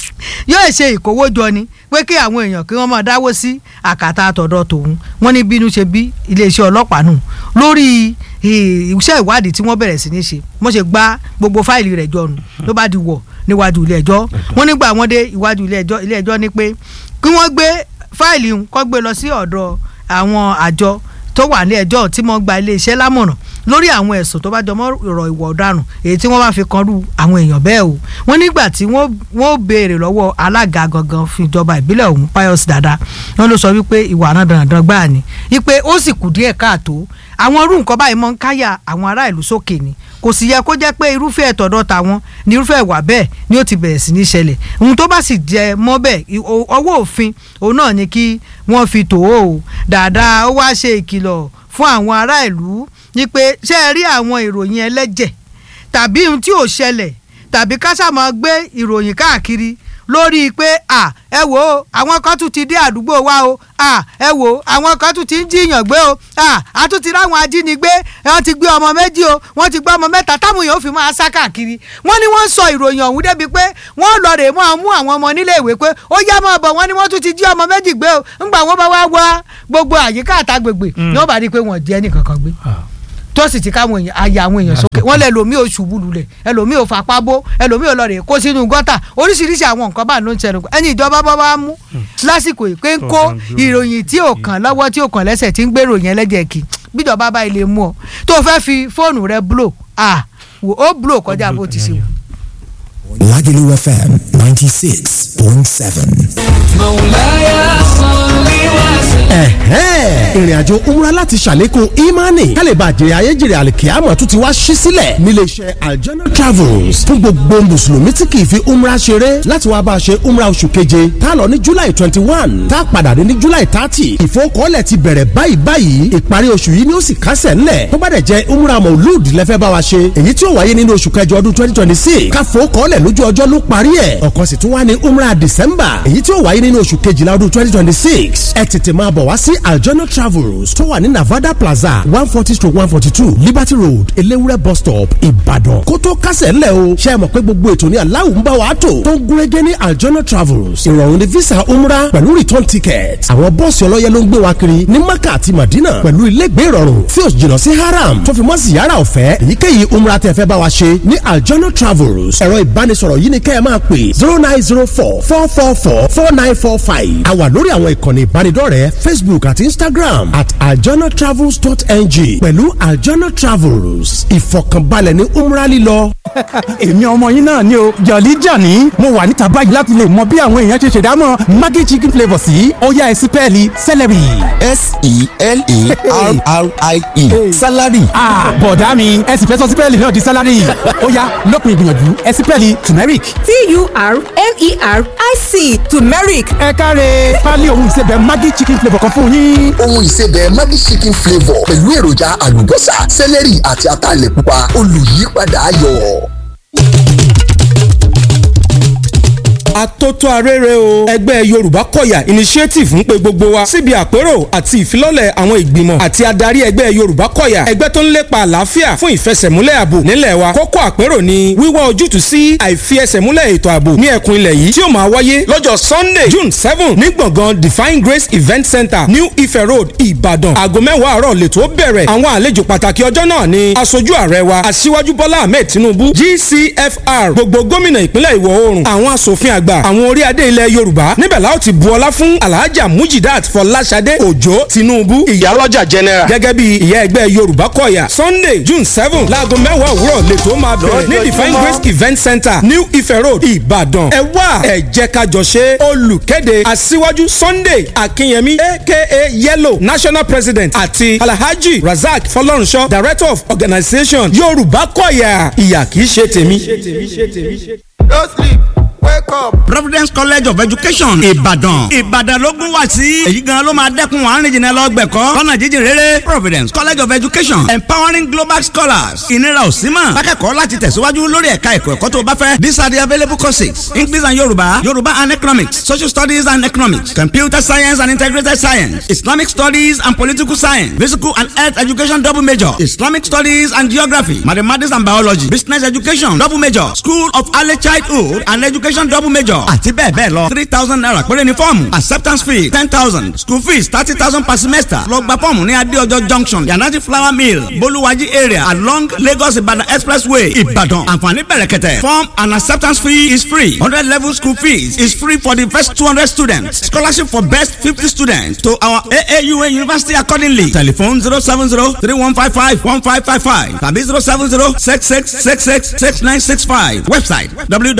Speaker 7: yóò ṣe ìkówó jọ ni pé kí àwọn èèyàn kí wọ́n máa dáwó sí àkàtà àtọ̀dọ̀ tòun wọ́n ní bínú ṣe bí iléeṣẹ́ ọlọ́pàá nù lórí iṣẹ́ ìwádìí tí wọ́n bẹ̀rẹ̀ sí ní ṣe wọ́n ṣe gbá gbogbo fáìlì rẹ̀ jọ nù ló bá di wọ̀ níwájú ilé ẹjọ́ wọ́n nígbà wọ́n dé iwájú ilé ẹjọ́ ilé ẹjọ́ ní pé kí wọ́n gbé fáìlì ń kọ́ gbé lọ sí ọ̀dọ̀ àwọn àjọ tó wà ní ẹjọ́ tí wọ́n gba iléeṣẹ́ lámọ̀ràn lórí àwọn ẹ̀sùn tó bá jọmọ́ ọ̀rọ̀ ìwà ọ̀daràn èyí tí wọ́n bá fi kan rú àwọn èèyàn bẹ́ẹ̀ o wọ́n nígbà tí wọ́n béèrè lọ́wọ́ alága gangan fún ìjọba ìbílẹ̀ ọ̀hún Pius Dada wọ́n ló sọ wípé ìwà náà dandan gbáà ni wípé ó sì kù díẹ̀ káàtó àwọn irú nǹkan báyìí mọ́ ń káyà àwọn ará ìlú sókè ni kò sì yẹ kó jẹ́ pé irúfẹ́ ẹ̀tọ́dọ̀ tàwọn ní irúfẹ́ ìwà bẹ́ẹ̀ ni ó ti bẹ̀rẹ̀ sí ní ṣẹlẹ̀ ohun tó bá sì jẹ mọ́ bẹ́ẹ̀ ọwọ́ òfin òun náà ni kí wọ́n fi tò ó dáadáa ó wá ṣe ìkìlọ̀ fún àwọn ará ìlú ni pé ṣé ẹ rí àwọn ìròyìn ẹlẹ́jẹ̀ tàbí ohun tí ò ṣẹlẹ̀ tàbí ká ṣáà máa gbé ìròyìn káàkiri lórí pé à ẹ wò ó àwọn kan tún ti dé àdúgbò wa o à ẹ wò ó àwọn kan tún ti ń jiyàn gbé o à a tún ti ráwọn ajínigbé wọ́n ti gbé ọmọ méjì o wọ́n ti gbé ọmọ mẹ́ta táwọn èèyàn fi máa sá káàkiri wọ́n ní wọ́n sọ ìròyìn ọ̀hún débi pé wọ́n lọ rè máa mú àwọn ọmọ nílé ìwé pé ó yá máa bọ̀ wọ́n ní wọ́n tún ti jí ọmọ méjì gbé o ńgbà wọ́n bá wá wá gbogbo àyíká àtàgbègbè ni wọ́n bá rí i pé wọ́n di ẹnì kankan gbé tó sì ti káwọn èèyàn àyà àwọn èèyàn sókè wọ́n lẹ lòmíì ò ṣubú lulẹ̀ ẹlòmíì ò fapá bó ẹlòmíì ò lọ rè kó sínú gọ́tà oríṣiríṣi àwọn nǹkan bá ló ń ṣẹlẹ̀ ẹni ìjọba bá wá mú lásìkò ìpé ń kó ìròyìn tí ò kàn lọ́wọ́ tí ò kàn lẹ́sẹ̀ tí ń gbèrò yẹn lẹ́jẹ̀ kì bíjọba bá ilé mú ọ tó fẹ́ fi fóònù rẹ blow ah wò ó blow kọjá bó ti ṣe wù.
Speaker 10: Lagelu FM 96.7.
Speaker 2: ẹ̀hẹ́n ìrìnàjò umra láti ṣàlékún imani kálíbà jèrè ayéjèrè àlìkíyàmọ̀ tún ti wá ṣí sílẹ̀ nílé iṣẹ́ aljana travels fún gbogbo mùsùlùmí tí kì í fi umra ṣeré láti wá bá a ṣe umra oṣù keje tá a lọ ní july twenty one tá a padà dé ní july thirty ìfowókọ́lẹ̀ ti bẹ̀rẹ̀ báyìí báyìí ìparí oṣù yìí ni ó sì kásẹ̀ ńlẹ̀ tó bá dẹ̀ jẹ́ umra maulud lẹ́fẹ́ bá wa ṣe èyí tí ó wáyé nínú oṣù kẹjọ ọdún twenty twenty six káfowókọ́lẹ̀ lójú ọjọ́ ló parí ẹ̀ ọ̀kan sì tún wá ní umra december èyí tí ó wáyé nínú oṣù kejìlá ọdún twenty twenty six ẹ tètè máa bọ̀ wá sí aljona travels tó wà ní navada plaza one forty stroke one forty two liberty road elewure bus stop ìbàdàn kó tó kásẹ̀ ńlẹ̀ o ṣe é mọ̀ pé gbogbo ètò ní aláwọ̀ ń bá wa tò tó ń gúnrégé ní aljona travels ìrọ̀rùn ní visa umra pẹ̀lú return ticket àwọn bọ́ọ̀sì ọlọ́yẹ ló ń gbé wa kiri ní maka àti madina pẹ̀lú ilégbé ìrọ̀rùn tí ó jìnnà sí haram tó fi mọ́ ziyara ọ̀fẹ́ èyíkéyìí umra tẹ́ fẹ́ bá wa ṣe ní aljona travels ẹ̀rọ ìbánisọ̀rọ̀ yìí ni kẹ́ ẹ máa pè zero nine zero four four four four four nine four five a wà lórí àwọn ìkànnì ìbánidọ́rẹ̀ẹ́ facebook àti instagram at aljanatravels.ng pẹ̀lú aljana travels ìfọ̀kànbalẹ̀ ní umra lílọ.
Speaker 5: èmi ọmọ yín náà ni o jọ̀lí jàní mo wà níta báyìí láti lè mọ bí àwọn èèyàn ṣe ṣèdámọ̀ maggi chicken flavour sí ọ̀yá ẹ̀sìn pẹ́ẹ́lí celery.
Speaker 10: S-E-L-E-R-R-I-E. Salary.
Speaker 5: ah bọ̀dá mi ẹ sì fẹ́ sọ sípẹ́ẹ̀lì náà di sálárì ọ̀yá lópin ìgbìyànjú ẹ̀sìn pẹ́ẹ́lì turmeric.
Speaker 11: t-u-r-m-e-r-i-c turmeric
Speaker 5: ẹ káre pálí ohun ìsebẹ̀ maggi chicken flavour kan fún yín.
Speaker 6: ohun ìsebẹ̀ Maggi chicken flavour pẹ̀lú èròjà àlùbọ́sà sẹ́lẹ̀rì àti ataalẹ̀ pupa olùyípadà ayọ̀.
Speaker 12: atótó arére o ẹgbẹ́ yorùbá kọ̀yà initiative ń pe gbogbo wa síbi àpérò àti ìfilọ́lẹ̀ àwọn ìgbìmọ̀ àti adarí ẹgbẹ́ yorùbá kọ̀yà ẹgbẹ́ tó ń lépa àlàáfíà fún ìfẹsẹ̀múlẹ̀ ààbò nílẹ̀ wa kókó àpérò ni wíwá ojútùú sí àìfiẹsẹ̀múlẹ̀ ètò ààbò ní ẹkùn ilẹ̀ yìí tí ó máa wáyé lọ́jọ́ sunday june seven ní gbọ̀ngàn divine grace event center new ife road ìbàdàn aago mẹ́wàá àárọ̀ lètò bẹ̀rẹ̀ àwọn àlejò pàtàkì ọjọ́ náà ni aṣojú ààrẹ wa aṣíwájú bọ́lá ahmed tinubu gcfr gbogbo gómìnà ìpínlẹ̀ ìwọ̀ oòrùn àwọn asòfin àgbà àwọn orí adé ilẹ̀ yorùbá níbẹ̀ la ó ti bu ọlá fún alhaja mujidat fọláṣadé òjó tinubu ìyálọ́jà general gẹ́gẹ́ bí ìyá ẹgbẹ́ yorùbá kọ̀yà sunday june seven láago mẹ́wàá òwúrọ̀ lètò máa bẹ̀rẹ̀ ní divine grace event center new ife road ìbàdàn ẹ wá ẹ jẹ́ ká jọ ṣe olùkéde aṣíwájú sunday akínyẹmí aka yellow national president àti alhaji razak fọlọ́runṣọ́ director of organisation yorùbá kọ̀yà ìyà kìí ṣe tèmi.
Speaker 8: No sleep, wake up.
Speaker 13: providence college of education ìbàdàn ìbàdàn ló gún wá sí èyí gan ló máa dẹ́kun àárín jìnnà lọ gbẹ̀kọ́ lọ́nà jíjìn rere providence college of education empowering global scholars ìnira ò sí mọ̀ akẹ́kọ̀ọ́ láti tẹ̀síwájú lórí ẹ̀ka ẹ̀kọ́ ẹ̀kọ́ tó bá fẹ́ these are the available courses english and yorùbá yorùbá and economics social studies and economics computer science and integrated science islamic studies and political science physical and health education double major islamic studies and geography mathematics and biology business education double major school of early childhood and education double major àti bẹ́ẹ̀ bẹ́ẹ̀ lọ three thousand naira péré ni fọ́ọ̀mù acceptance fee ten thousand school fees thirty thousand per semester lọ gba fọ́ọ̀mù ní adéọjọ́ junction yanati flower mill bolúwájí area along lagos ibadan expressway ìbàdàn àǹfààní bẹ̀rẹ̀kẹ̀tẹ̀ form and acceptance fee is free hundred level school fees is free for the first two hundred students scholarship for best fifty students to our aaua university accordingly telephone zero seven zero three one five five one five five five tàbí zero seven zero six six six six six nine six five website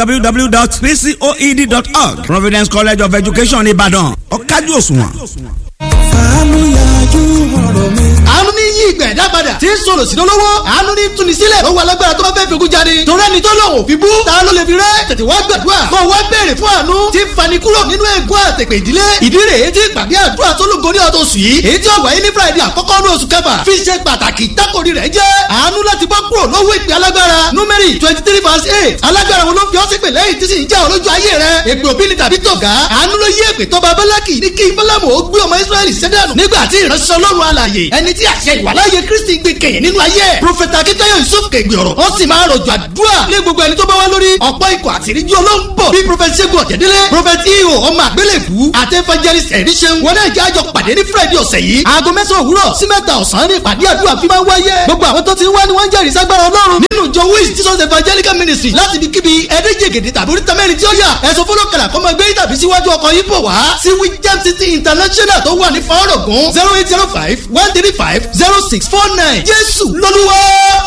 Speaker 13: www.pcoed.org providence college of education ìbàdàn ọ̀kájú òṣùwọ̀n.
Speaker 14: fàánú yájú ọ̀rọ̀ mi. àánú ní yí ìgbà ẹ̀dá padà.
Speaker 11: tí ń sọ̀rọ̀ sí lọ́wọ́ àánú ní túni sílẹ̀ lọ́wọ́ alágbára tó bá fẹ́ fẹ́gun jáde torí ẹni tó lòun ò fi bú ta ló lè fi rẹ́ tètè wá gbàdúrà kó wá béèrè fún àánú tí ń fani kúrò nínú ègún àtẹ̀pẹ̀ ìdílé ìdí rèé tí ìpàdé àdúrà tó lógorí ọ̀tọ̀ sùn yìí èyí tí ó wáyé ní friday àkọ́kọ́ ní oṣù kẹfà fi ṣe pàtàkì tákòrí rẹ̀ jẹ́ àánú láti bọ́ kúrò lọ́wọ́ ìpè alágbára númẹ́rì twenty three verse eight alágbára wo ló fi ọ́ sí pè lẹ́yìn tí sì ń já ọ lójú ayé rẹ̀ èpè òbí ni tàbí tọ̀gá àánú ló yí èpè tọ́ba bálákì ní kí bálámù ó gbé ọmọ israẹli sẹ́dánù nígbà tí ìránṣẹ́ ọlọ́run alàyè ẹni tí àṣẹ ìwàláyé kristi gbé kẹ̀yìn nínú ayé prọfẹ̀tà akíntayọ̀ yusuf kẹ̀gbẹ́ ọ̀rọ̀ ó sì máa rọ̀jò àdúrà ní gbogbo ẹni tó bá wá lórí ọ̀pọ̀ ikọ̀ àtìríjú ọlọ́run bọ̀ bí prọfẹ̀tì ṣẹ́gun ọ̀jẹ̀dẹ́lẹ̀ prọfẹ̀tì ihò ọmọ àgbélébù àti evangelist ẹ̀ríṣẹ́ wọn náà jẹ́ àjọ pàdé ní friday ọ̀sẹ̀ yìí aago mẹ́sàn-án òwúrọ̀ sí mẹ́ta ọ̀sán ní ìpàdé àdúrà fi máa ń wáyé gbogbo àwọn tó ti ń wá ni wọ́n ń jẹ́rìí ságbára ọlọ́run nínú ìjọ wíìsì jesus evangelical ministry láti ibi kíbi ẹ̀ẹ́dẹ́jẹ̀gẹ̀dẹ̀ tàbí oríta mẹ́rin tí ó yà ẹ̀sùn fọlọ́kàlà kọ́ máa gbé tàbí síwájú ọkọ̀ yìí bọ̀ wá sí wíjẹ́m city international tó wà ní fọ́ọ̀rọ̀gùn zero eight zero five one three five zero six four nine jésù lọ́lúwa.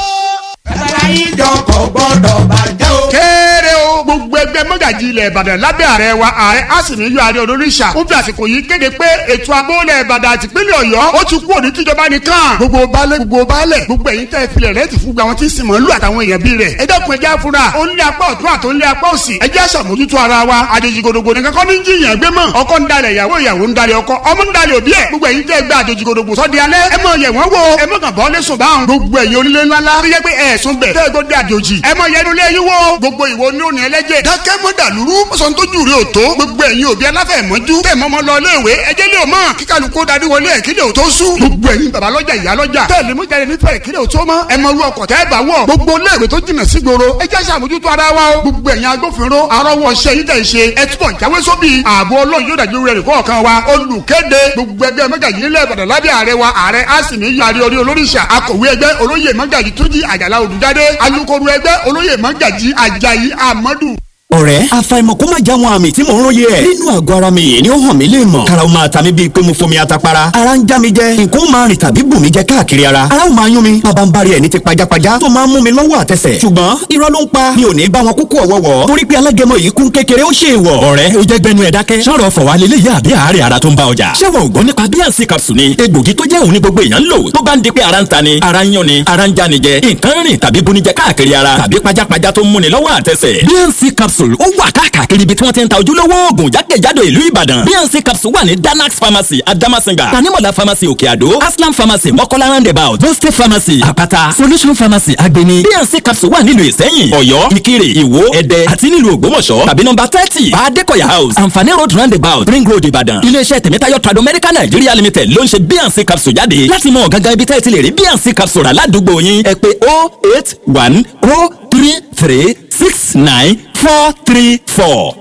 Speaker 14: ẹ̀ka yìí dọ̀kọ̀ gbọ́dọ̀ bàjẹ́ o.
Speaker 15: kéré o gbogbo ẹgbẹ́ mọ́gàjì ilẹ̀ ìbàdàn lábẹ́ ààrẹ wa ààrẹ àsìníyọ ààrẹ olóríṣà ó fi àsìkò yìí kéde pé ètò agbóhùnlẹ̀ ìbàdàn àti ìpínlẹ̀ ọ̀yọ́ ó ti kú òní tíjọba nìkan gbogbo baálé gbogbo baálẹ̀ gbogbo ẹ̀yin tẹ́ filẹ̀ rẹ̀ ti fún gbà wọn tí sì mọ̀ ń lù àtàwọn èèyàn bí rẹ̀ ẹ dẹ́kun ẹjẹ́ afura ó ń lé apá ọ̀tún àti ó ń lé apá òsì ẹjẹ́ àṣàmójútó ara wa àjèjì gòdògbò nìkan kọ́ ní jiyàn gbé mọ̀ ọkọ ń dalẹ̀ ìyàwó ìyàwó ń dalẹ̀ ọkọ ọmọ ń dalẹ̀ òbí ẹ̀ gbogbo ẹ̀yin tẹ́ gbé àjèjì gòdògbò sọ́di alẹ́ ẹ mọ̀ yẹ̀ wọ́n wo ẹ mọ̀ kàn bọ́ lẹ́sùn báwọn gbogbo ẹ̀yin onílé ńláńlá tó yẹ pé ẹ̀sùn bẹ̀ tẹ́ gbọ́dọ̀ àjòjì ẹ mọ̀ yẹnu lé yín wo gbogbo ìwo ní òní ẹlẹ́jẹ̀ dákẹ́ mọ́ dàlúrú sọ́n tó jù rí o tó gbogbo ẹ̀yin òbí aláfẹ̀mọ́jú tẹ̀ mọ́mọ́ lọ iléèwé ẹjẹ́ lé o mọ̀ kíkàlùkù darí wọlé ẹ̀ kílẹ̀ o tó sùn gbogbo ẹ̀yin bàbá lọ́jà ìyá lọ́jà tẹ̀lé mú jáde nífẹ̀ẹ́ kílẹ̀ o tó mọ́ ẹ mọ irú ọkọ̀ tẹ́ ẹ bá wọ̀ gbogbo iléèwé tó jìnnà sí gbòòrò ẹ jẹ́ sàmójútó ara wa o gbogbo ẹ̀yin agbófinró arọ́wọ́ ṣe yín tẹ̀ ṣe ẹ túbọ̀ jáwé sóbì ààbò ọlọ́run yóò dájú rẹ̀ kọ̀ọ̀kan wa olùkéde gbogbo ẹgbẹ́ mẹ́gàjì nílẹ̀ ìbàdàn lábẹ́ ààrẹ wa ààrẹ àsìmí yàrá orí olóríṣà akọ̀wé ẹgbẹ́ olóyè mẹ́gàjì túnjí àjàlá olùjáde alukoro ẹgbẹ́ olóyè mẹ́gàjì àjàyí àmọ́dù
Speaker 16: ọ̀rẹ́ àfàìmọ̀ kó má já wọn àmì tí mò ń róye ẹ̀. nínú àgọ́ ara mi yìí ni ó hàn mí lè mọ̀. karaw máa ta mi bíi pé mo fomi atapara. ara ń já mi jẹ nǹkan ó máa rìn tàbí bù mí jẹ káàkiri ara. ara ó máa yún mi bàbá ń bari ẹ̀ ní ti pajápajá tó máa ń mú mi lọ́wọ́ àtẹsẹ̀. ṣùgbọ́n irọ́ ló ń pa mi ò ní bá wọn kúkú ọ̀wọ́wọ́. torí pé alágẹmọ yìí kún kékeré ó ṣe é wọ̀. ọ̀rẹ́ o jẹ́ gbẹnu ẹ̀ dákẹ́. sọ̀rọ̀ fọ̀wá lélẹ̀ yá àbí àárẹ̀ ara tó ń bá ọjà. ṣé wọn ò gbọ́ nípa bíànsì capsule ni egbògi tó jẹ́ òun ní gbogbo èèyàn ń lò tó bá ń di pé ara ń ta ni ara ń yán ni ara ń já ni jẹ nǹkan rìn tàbí bunijẹ káàkiri ara tàbí pajápajá tó ń múni lọ́wọ́ àtẹsẹ̀. bíànsì capsule ó wà káàkiri káàkiri ibi tí wọ́n ti ń ta ojúlówó oògùn jákèjádò ìlú ìbàdàn bnc capsule wà ní danax pharmacy adamasinga tanimola pharmacy òkè àdó aslam pharmacy mọ́kọ́lá roundabout boste pharmacy àpáta solution pharmacy agbeni bnc capsule wà nílùú ìsẹ́yìn ọ̀yọ́ ìkirè ìwó ẹ̀dẹ́ àti nílùú ògbómọ̀ṣọ́ tàbí nọ́mbà thirty baadekoya house anfani road roundabout ring road ìbàdàn iléeṣẹ́ tẹ̀mẹ́tayọ̀ trado medical nigeria limited ló ń ṣe bnc capsule jáde láti mọ gangan ibi tẹ́ ẹ ti lè rí bnc capsule rà ládùúgbò yín ẹ pé oh eight one oh three three six nine four three four.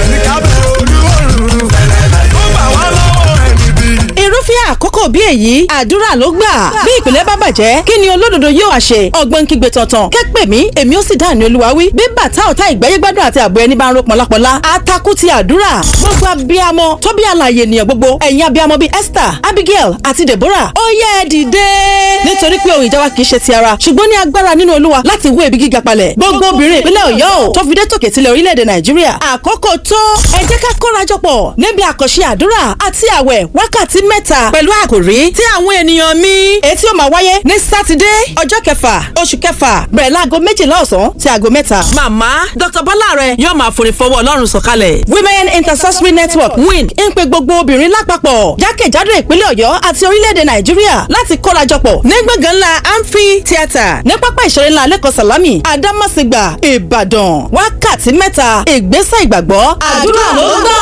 Speaker 17: irúfẹ́ àkókò bí èyí àdúrà ló gbà bí ìpìlẹ̀ bá bàjẹ́ kí ni olódodo yóò ṣe ọgbọ́n kígbe tọ̀tàn kẹ́pẹ́ mi èmi ó sì dá ní olúwa wí bí bàtà ọ̀tá ìgbẹ́yé gbádùn àti àbọ̀ ẹni bá ń ro pọ̀lápọ̀lá atakú ti àdúrà gbogbo abiyamọ tó bí àlàyé ènìyàn gbogbo ẹ̀yin abiyamọ bíi Esther Abigail àti Deborah ó yẹ ẹ dìde nítorí pé ohun ìjà wa kì í ṣe ti ara ṣùgbọ́n ní agbára nínú olúwa láti wó ebi gíga palẹ̀ gbogbo obìnrin ìpínlẹ̀ Ọ̀yọ́ ò tó fi dé tòkè tilẹ̀ orílẹ̀-èdè Nàìjíríà àkókò tó ẹ jẹ́ ká kórajọpọ̀ níbi àkànṣe àdúrà àti àwẹ̀ wákàtí mẹ́ta pẹ̀lú àkòrí tí àwọn ènìyàn mi etí ó máa wáyé ní sátidé ọjọ́ kẹfà oṣù kẹfà bẹ̀rẹ̀ láago méjìlá ọ̀sán sí aago mẹ́ta.
Speaker 18: màmá dr bọ́lá rẹ̀ yóò máa forí fọwọ́ ọlọ́run sọ̀kalẹ̀.
Speaker 17: women intercessory network win ń pe gbogbo obìnrin lápapọ̀ jákèjádò ìpínlẹ̀ ọ̀yọ́ àti orílẹ̀-èdè nàìjíríà láti kórajọpọ̀ ní gbọ̀ngàn ńlá amphi theatre ní pápá ìṣeré ńlá lẹ́kọ̀ọ́ sàlámì àdámàsìgbà ìbàdàn wákàtí mẹ́ta ìgbésẹ̀ ìgbàgbọ́ àdúrà ló gbà.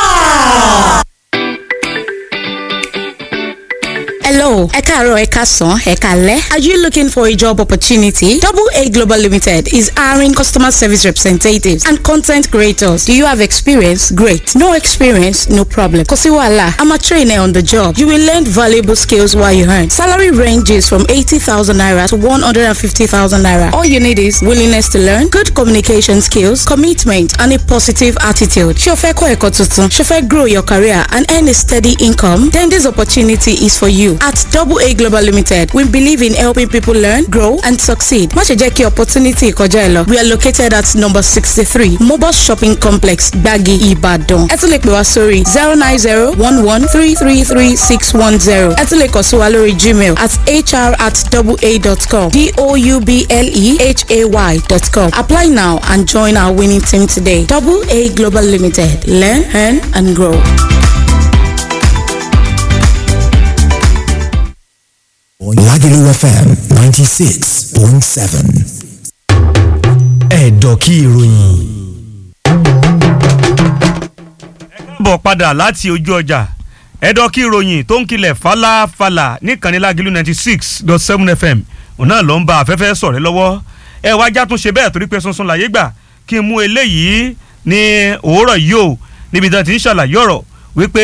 Speaker 19: Hello, ẹ káàárọ̀ ẹ káàsán ẹ káalẹ́. Are you looking for a job opportunity? Double A Global Limited is hiring customer service representatives and content creators. Do you have experience? Great. No experience? No problem. Kò sí wàhálà. I'm a trainer on the job. You will learn valuable skills while you earn. Salary ranges from 80,000 naira to 150,000 naira. All you need is willingness to learn, good communication skills, commitment, and a positive attitude. Ṣé o fẹ́ kọ́ ẹ̀kọ́ tuntun? Ṣé o fẹ́ grow your career and earn a steady income? Then this opportunity is for you. At Double A Global Limited, we believe in helping people learn, grow, and succeed. Má ṣe jẹ́ kí opportunity kọjá ẹ lọ. We are located at number sixty-three Mobus Shopping Complex, Gbagi, Ibadan. Ẹ tún lè pè wá sórí zero nine zero one one three three three six one zero. Ẹ tún lè kàn sí wa lórí Gmail at hr at double-a.com d-o-u-b-l-e-h-a-y dot com. Apply now and join our winning team today. Double A Global Limited. Learn, earn, and grow.
Speaker 10: Lagelu FM 96.7. Ẹ̀dọ̀ kí ìròyìn.
Speaker 9: bọ̀ padà láti ojú ọjà ẹ̀dọ̀ kí ìròyìn tó ń kilẹ̀ falafala níkànnì Lágìlú ninety six dot seven fm òun náà ló ń ba afẹ́fẹ́ sọ̀rẹ́ lọ́wọ́ ẹ wá já tún ṣe bẹ́ẹ̀ torí pé sunsun láyé gbà kí n mú eléyìí ní òwúrọ̀ yìí o níbi tí wọ́n ti ń ṣàlàyé ọ̀rọ̀ wípé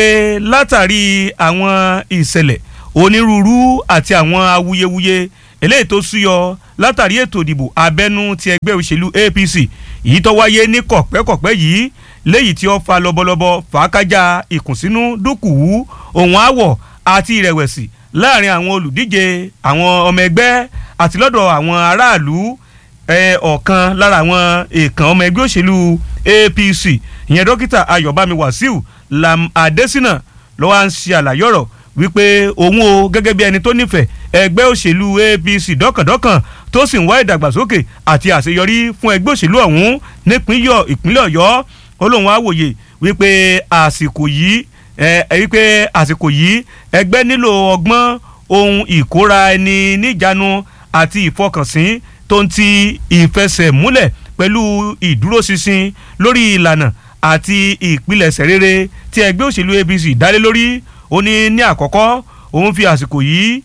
Speaker 9: látàrí àwọn ìṣẹ̀lẹ̀ onírúurú àti àwọn awuyewuye eléyìí tó súyọ látàrí ètò ìdìbò abẹ́nú ti ẹgbẹ́ òṣèlú APC èyí tó wáyé ní kọ̀pẹ́kọ̀pẹ́ yìí léyìí tí ó fa lọ́bọ̀lọ́bọ̀ fàákájà ìkùnsínú dúkùú ohun àwọ̀ àti ìrẹ̀wẹ̀sì láàrin àwọn olùdíje àwọn ọmọ ẹgbẹ́ àti lọ́dọ̀ àwọn aráàlú ọ̀kan lára àwọn èèkàn ọmọ ẹgbẹ́ òṣèlú APC ìyẹn dókítà Ayọ̀bámi Wàsíù Lam Adésínà ló wá ń ṣe àlàyé ọ̀rọ̀ wípé òun o gẹ́gẹ́ bí ẹni tó nífẹ̀ẹ́ ẹgbẹ́ òṣèlú APC dọ́kàndọ́kàn tó sì ń wá ìdàgbàsókè àti àṣeyọrí fún ẹgbẹ́ òṣèlú ọ̀hún nípínlẹ̀ ìpínlẹ̀ Ọ̀yọ́ ó lóun á wòye wípé àsìkò yìí ẹ wípé àsìkò yìí ẹgbẹ́ nílò ọgbọ́n ohun ìkóra ẹni níjàánu àti ìfọkànsìn tó ń ti ìfẹsẹ̀múlẹ̀ pẹ̀lú ìdúróṣinṣin lórí ìlànà àti ìpilẹ̀ṣẹ̀ rere tí ẹgbẹ́ òṣèlú APC dálé lórí ó ní ní àkọ́kọ́ òun fi àsìkò yìí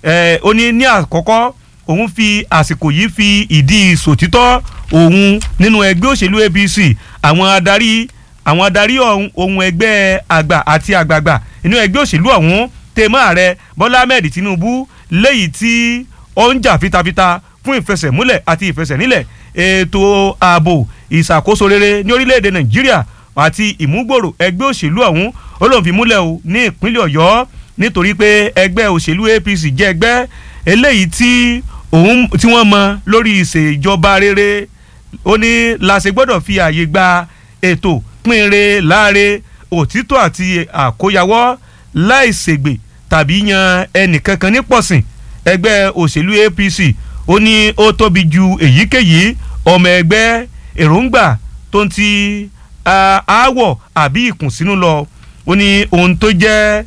Speaker 9: ó ní ní àkọ́kọ́ òun fi àsìkò yìí fi ìdí sòtítọ́ òun nínú ẹgbẹ́ òṣèlú APC àwọn adarí àwọn adarí ohun ẹgbẹ́ àgbà àti àgbààgbà nínú ẹgbẹ́ òṣèlú ọ̀hún tèmọ́ ààrẹ Bọ́lá Ahmed Tinubu léyìí tí ó ń jà fitafita fún ìfẹsẹ̀múlẹ̀ àti ìfẹsẹ̀nílẹ̀ ètò ààbò ìṣàkóso rere ní orílẹ̀-èdè Nàìjíríà àti ìmúgbòrò ẹgbẹ́ òṣèlú ọ̀hún ó lóun fi múlẹ̀ o ní ìpínlẹ̀ Ọ̀yọ́ nítorí pé ẹgbẹ́ òṣèlú APC jẹ́ ẹgbẹ́ eléyìí tí òun tí wọ́n mọ lórí ìṣèjọba rere ó ní láṣẹ gbọ́dọ̀ fi àyè gba ètò pínre láre òtítọ́ àti àkóyawọ́ láìṣègbè tàbí yan ẹnìkankan ní pọ̀sìn ẹgbẹ́ òṣèlú APC ó ní ó tóbi ju èyíkéyìí ọmọ ẹgbẹ́ èròǹgbà tó ń ti aáwọ̀ àbí ìkùnsínú lọ ó ní ohun tó jẹ́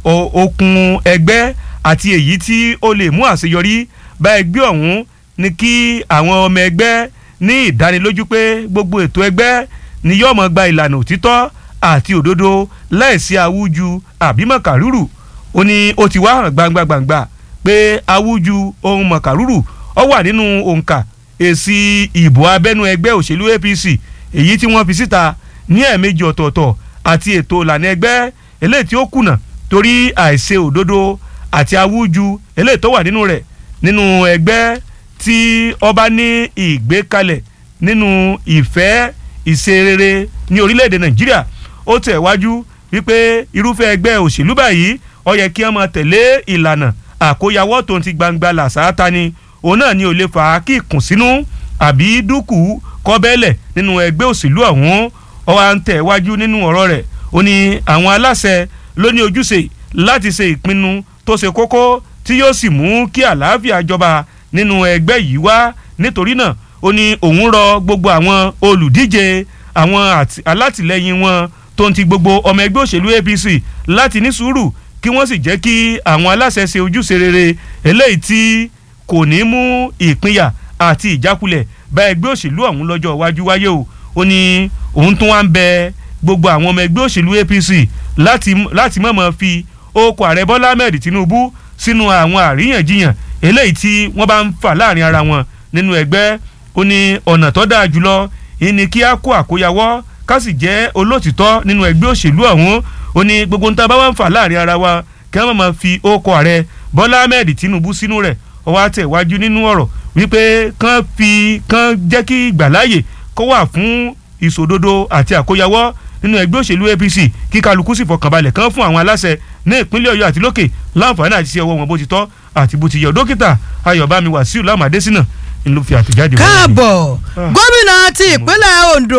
Speaker 9: okùn ẹgbẹ́ àti èyí tí ó lè mú àṣeyọrí bá ẹgbẹ́ ọ̀hún ni kí àwọn ọmọ ẹgbẹ́ ní ìdánilójú pé gbogbo ètò ẹgbẹ́ ni yóò mọ̀ gba ìlànà òtítọ́ àti òdodo láìsí awúju àbí mọ̀kàrúrù ó ní ó ti wá hàn gbangba gbangba pé awúju ohun mọ̀kàrúrù ó wà nínú òǹkà èsì ìbò abẹ́nú ẹgbẹ́ òṣèlú APC èyí tí wọ́n fi síta ní ẹ̀ẹ̀mejì ọ̀tọ̀ọ̀tọ̀ àti ètò ìlànà ẹgbẹ́ eléyìí tí ó kùnà torí àìṣe òdodo àti awúju eléyìí tó wà nínú rẹ̀ nínú ẹgbẹ́ tí ọba ní ìgbékalẹ̀ nínú ìfẹ́ ìṣerere ní orílẹ̀-èdè Nàìjíríà ó tẹ̀ wájú wípé irúfẹ́ ẹgbẹ́ òṣèlú báyìí ó yẹ kí wọ́n máa tẹ̀lé ìlànà àkóyawọ́ tó ń ti gbangba làṣáátá ni òun náà ni ò lè fà á kí ìkùnsínú àbí dúkù kọ́bẹ́lẹ̀ nínú ẹgbẹ́ òṣèlú ọ̀hún ó wá ń tẹ̀ wájú nínú ọ̀rọ̀ rẹ̀ ó ní àwọn aláṣẹ ló ní ojúṣe láti ṣe ìpinnu tó ṣe kókó tí yóò sì mú kí àlàáfíà jọba nínú ẹgbẹ́ yìí wá nítorí náà ó ní òun rọ gbogbo àwọn olùdíje àwọn alátìlẹyìn wọn tó ń ti gbogbo ọmọ ẹgbẹ́ òṣèlú APC láti ní sùúrù kí wọ́n sì jẹ́ kí àwọn aláṣẹ ṣe ojúṣe rere eléyìí tí kò ní mú ìpínyà àti ìjákulẹ̀ bá ẹgbẹ́ òṣèlú ọ̀hún lọ́jọ́ iwájú wáyé o ó ní òun tún wá ń bẹ gbogbo àwọn ọmọ ẹgbẹ́ òṣèlú APC láti láti mọ̀mọ́ fi okò ààrẹ Bọ́lá Ahmed Tinubu sínú àwọn àríyànjiyàn eléyìí tí wọ́n bá ń fà láàrin ara wọn nínú ẹgbẹ́ ó ní ọ̀nà tó dáa jùlọ ìní kí á kó àkóyawọ́ ká sì jẹ́ olótìtọ́ nínú ẹgbẹ́ òṣèlú ọ̀hún ó ní gbogbo nta bá wà ń fà láàrin ara wa kí wọ́n máa fi okò ààrẹ Bọ́lá Ahmed Tinubu sínú rẹ̀ ó wá tẹ̀ wájú nínú ọ̀rọ̀ wípé kán fi kán jẹ́ kí ìgbàláyè kó wà fún ìṣòdodo àti àkóyawọ́ nínú ẹgbẹ́ òṣèlú apc kí kálukú sì fọkànbalẹ̀ kan fún àwọn aláṣẹ ní ìpínlẹ̀ ọ̀yọ́ àti lókè láǹfààní àti sí ọwọ́ wọn bó ti tọ́ àti bó ti yẹ dókítà ayọ̀bámi wàsíù lámàdésínà ń ló fi àtẹ̀jáde wọn.
Speaker 7: káàbọ̀ gómìnà ti ìpínlẹ̀ ondo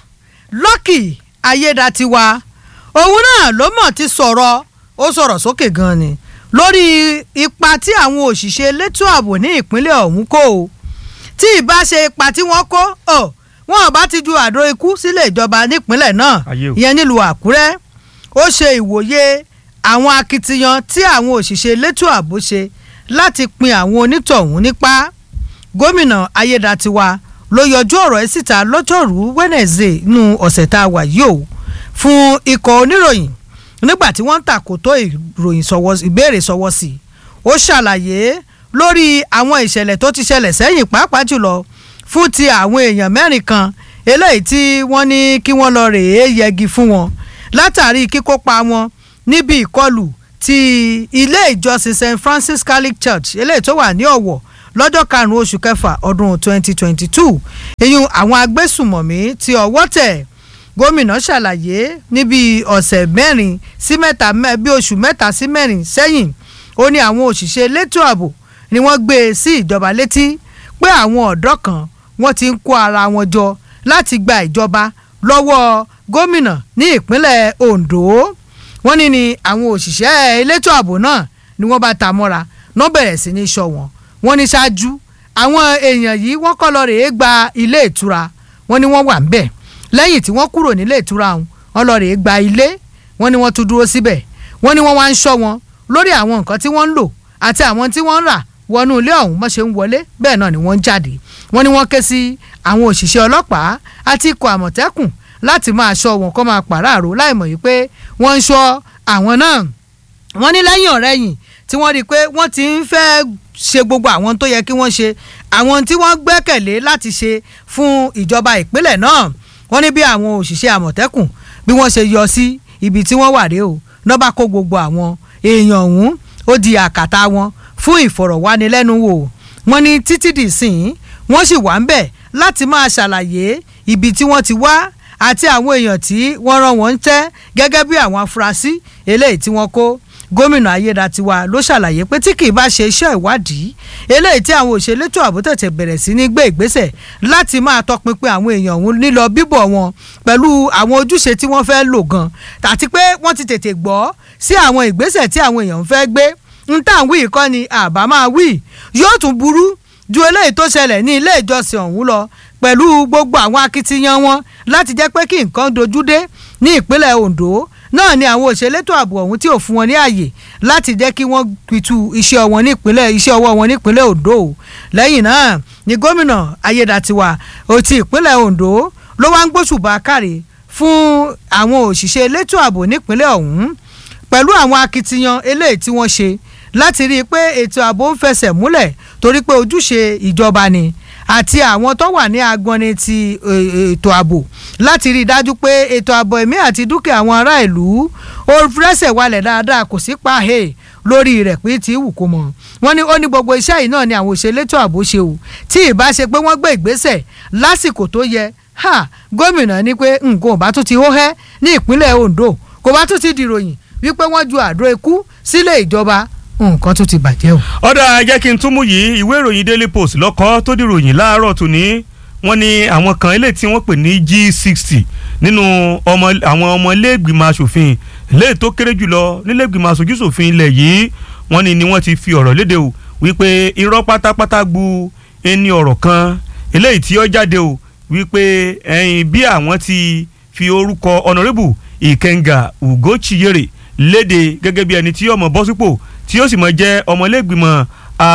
Speaker 7: lọ́kì ayédatiwa òun náà ló mọ̀ ti sọ̀rọ̀ ó sọ̀rọ̀ sókè gan ni lórí ipa tí àwọn òṣìṣẹ́ elétò ààbò ní ìpínlẹ̀ ọ̀hún kó o tí ìbá ṣe ipa tí wọ́n kó ọ̀ wọn ò bá ti ju àdó ikú sílé ìjọba nípínlẹ̀ náà ìyẹn nílùú àkúrẹ́ ó ṣe ìwòye àwọn akitiyan tí àwọn òṣìṣẹ́ elétò ààbò ṣe láti pin àwọn onítọ̀hún nípa gómìnà ayédatiwa ló yọjú ọ̀rọ̀ ẹ̀ síta lọ́jọ́rùú wednesday nínú ọ̀sẹ̀ tá a wà yìí o fún ikọ̀ oníròyìn nígbà tí wọ́n ń tàkótó ìròyìn ìbéèrè sọwọ́ sí i ó ṣàlàyé lórí àwọn ìṣẹ̀lẹ̀ tó ti ṣẹlẹ̀ sẹ́yìn pàápàá jùlọ fún ti àwọn èèyàn mẹ́rin kan eléyìí tí wọ́n ní kí wọ́n lọ rèé yẹgi fún wọn látàrí kíkópa wọn níbi ìkọlù ti ilé ìjọsìn st francis catholic church eléyìí tó wà ní ọ̀wọ̀ lọ́jọ́ karùn-ún oṣù kẹfà ọdún 2022 èyí àwọn agbésùmọ̀mí ti ọwọ́ tẹ̀ gómìnà ṣàlàyé níbi ọ̀sẹ̀ mẹ́rin sí mẹ́ta bí oṣù mẹ́ta sí mẹ́rin sẹ́yìn ó ní àwọn òṣìṣẹ́ elétò ààbò ni wọ́n gbé e sí ìjọba létí pé àwọn ọ̀dọ́ kan wọ́n ti ń kó ara wọn jọ láti gba ìjọba lọ́wọ́ gómìnà ní ìpínlẹ̀ ondo wọ́n ní ni àwọn òṣìṣẹ́ elétò ààbò náà ni wọ́n bá ta mọ́ra náà bẹ̀rẹ̀ sí ní sọ wọn wọ́n ní ṣáájú àwọn èèyàn yìí wọ́n kọ́ lọ rèé gba ilé ìtura wọ́n ní wọ́n wà ń bẹ̀ lẹ́yìn tí wọ́n kúrò nílé ìtura ọ̀hún wọ́n lọ rèé gba ilé wọ́n ní wọ́n tún dúró síbẹ̀ wọ́n ní wọ́n wá ń ṣọ́ wọn lórí àwọn nǹkan tí wọ́n ń lò àti àwọn tí wọ́n ń rà wọnú ilé ọ̀hún mọ́ ṣe ń wọlé bẹ́ẹ̀ náà ni wọ́n ń jáde wọ́n ní wọ́n ké sí àwọn òṣìṣẹ́ ọlọ́pàá àti ikọ̀ àmọ̀tẹ́kùn láti máa ṣọ́ wọn kó máa pàráàrò láìmọ̀ yìí pé wọ́n ń ṣọ́ àwọn náà wọ́n ní lẹ́yìn ọ̀rẹ́yìn tí wọ́n rí i pé wọ́n ti ń fẹ́ ṣe gbogbo àwọn tó yẹ kí wọ́n ṣe àwọn tí wọ́n gbẹ́kẹ̀lé láti ṣe fún ìjọba ìpínlẹ̀ náà wọ́n ní bí àwọn òṣìṣẹ́ àmọ̀tẹ́kùn bí wọ́n ṣe yọ sí ibi tí wọ́n wà rèé o náà bá kó gbogbo àwọn èèyàn ọ̀hún ó di àkàtà wọn fún ìfọ̀rọ̀wánilẹ́nuwò wọ́n ní títí dì sín wọ́n sì wà ń bẹ̀ láti máa ṣàlàyé ibi tí wọ́n ti wá àti àwọn èèyàn tí wọ́n rán wọn ń tẹ́ gẹ́gẹ́ bí àwọn afurasí eléyìí tí wọ́n kó gómìnà ayédatiwa ló ṣàlàyé pé tí kì í bá ṣe iṣẹ́ ìwádìí eléyìí tí àwọn òṣèlétò ààbò tètè bẹ̀rẹ̀ sí ní gbé ìgbésẹ̀ láti máa tọpinpin àwọn èèyàn ọ̀hún nílọ bíbọ̀ wọn pẹ̀lú àwọn ojúṣe tí wọ́n fẹ́ lò gan àti pé wọ́n ti tètè gbọ́ sí àwọn ìgbésẹ̀ tí àwọn èèyàn fẹ́ gbé ń tà ń wí kọ́ ni àbá máa wí yóò tún burú ju eléyìí tó ṣẹlẹ̀ ní ilé ìjọsìn ọ̀hún lọ pẹ̀lú gbogbo àwọn akitiyan wọn láti jẹ́ pé kí nǹkan dojú dé ní ìpínlẹ̀ ondo náà ni àwọn òṣèlétò ààbò ọ̀hún tí ò fún wọn ní àyè láti jẹ́ kí wọ́n pitú iṣẹ́ wọn nípínlẹ̀ iṣẹ́ ọwọ́ wọn nípínlẹ̀ ondo lẹ́yìn náà ni gómìnà ayédatiwa ti ìpínlẹ̀ ondo ló wá ń gbóṣùbà káre fún àwọn òṣìṣẹ́ elétò ààbò nípínlẹ̀ ọ̀hún pẹ̀lú àwọn akitiyan eléyìí tí wọ́n ṣe láti rí i pé ètò ààbò ń fẹsẹ̀ múlẹ̀ torí pé ojúṣe ìjọba ni àti àwọn tó wà ní agbọ́ni ti ètò ààbò láti rí i dájú pé ètò ààbò ẹ̀mí àti dúkìá àwọn ará ìlú ó rẹ́sẹ̀ walẹ̀ dáadáa kò sí pàhẹ́ lórí rẹ̀ pé tí wù kó mọ̀ wọ́n ní ó ní gbogbo iṣẹ́ yìí náà ni àwọn òṣèlétò ààbò ṣe o tí ìbá ṣe pé wọ́n gbé ìgbésẹ̀ lásìkò tó yẹ ha gómìnà ní pé nǹkan ò bá tún ti hó hẹ́ ní ìpínlẹ̀ ondo kò bá tún ti dìròyìn wípé wọ́n ju àdó ikú sílé ìjọba nǹkan tún ti bàjẹ́ o.
Speaker 9: ọ̀dà jẹ́ kí n tún mú yìí ìwé ìròyìn daily post lọ́kọ́ tó dìròyìn láàárọ̀ tòní wọ́n ní àwọn kan eléyìí tí wọ́n pè ní g sixty nínú ọmọ àwọn ọmọ iléègbìmọ̀ asòfin eléyìí tó kéré jùlọ níléègbìmọ̀ asojúsòfin ilẹ̀ yìí wọ́n ní ni wọ́n ti fi ọ̀rọ̀ léde o wípé irọ́ pátápátá gbu ẹni ọ̀rọ̀ kan eléyìí tí ó jáde o wípé ẹ̀yìn bí àwọn ti fi orúkọ honourable ìkẹngà ugochiyere léde gẹ́gẹ́ bí ẹni tí ọmọ bọ́ sípò tí ó sì mọ jẹ́ ọmọlẹ́gbìmọ̀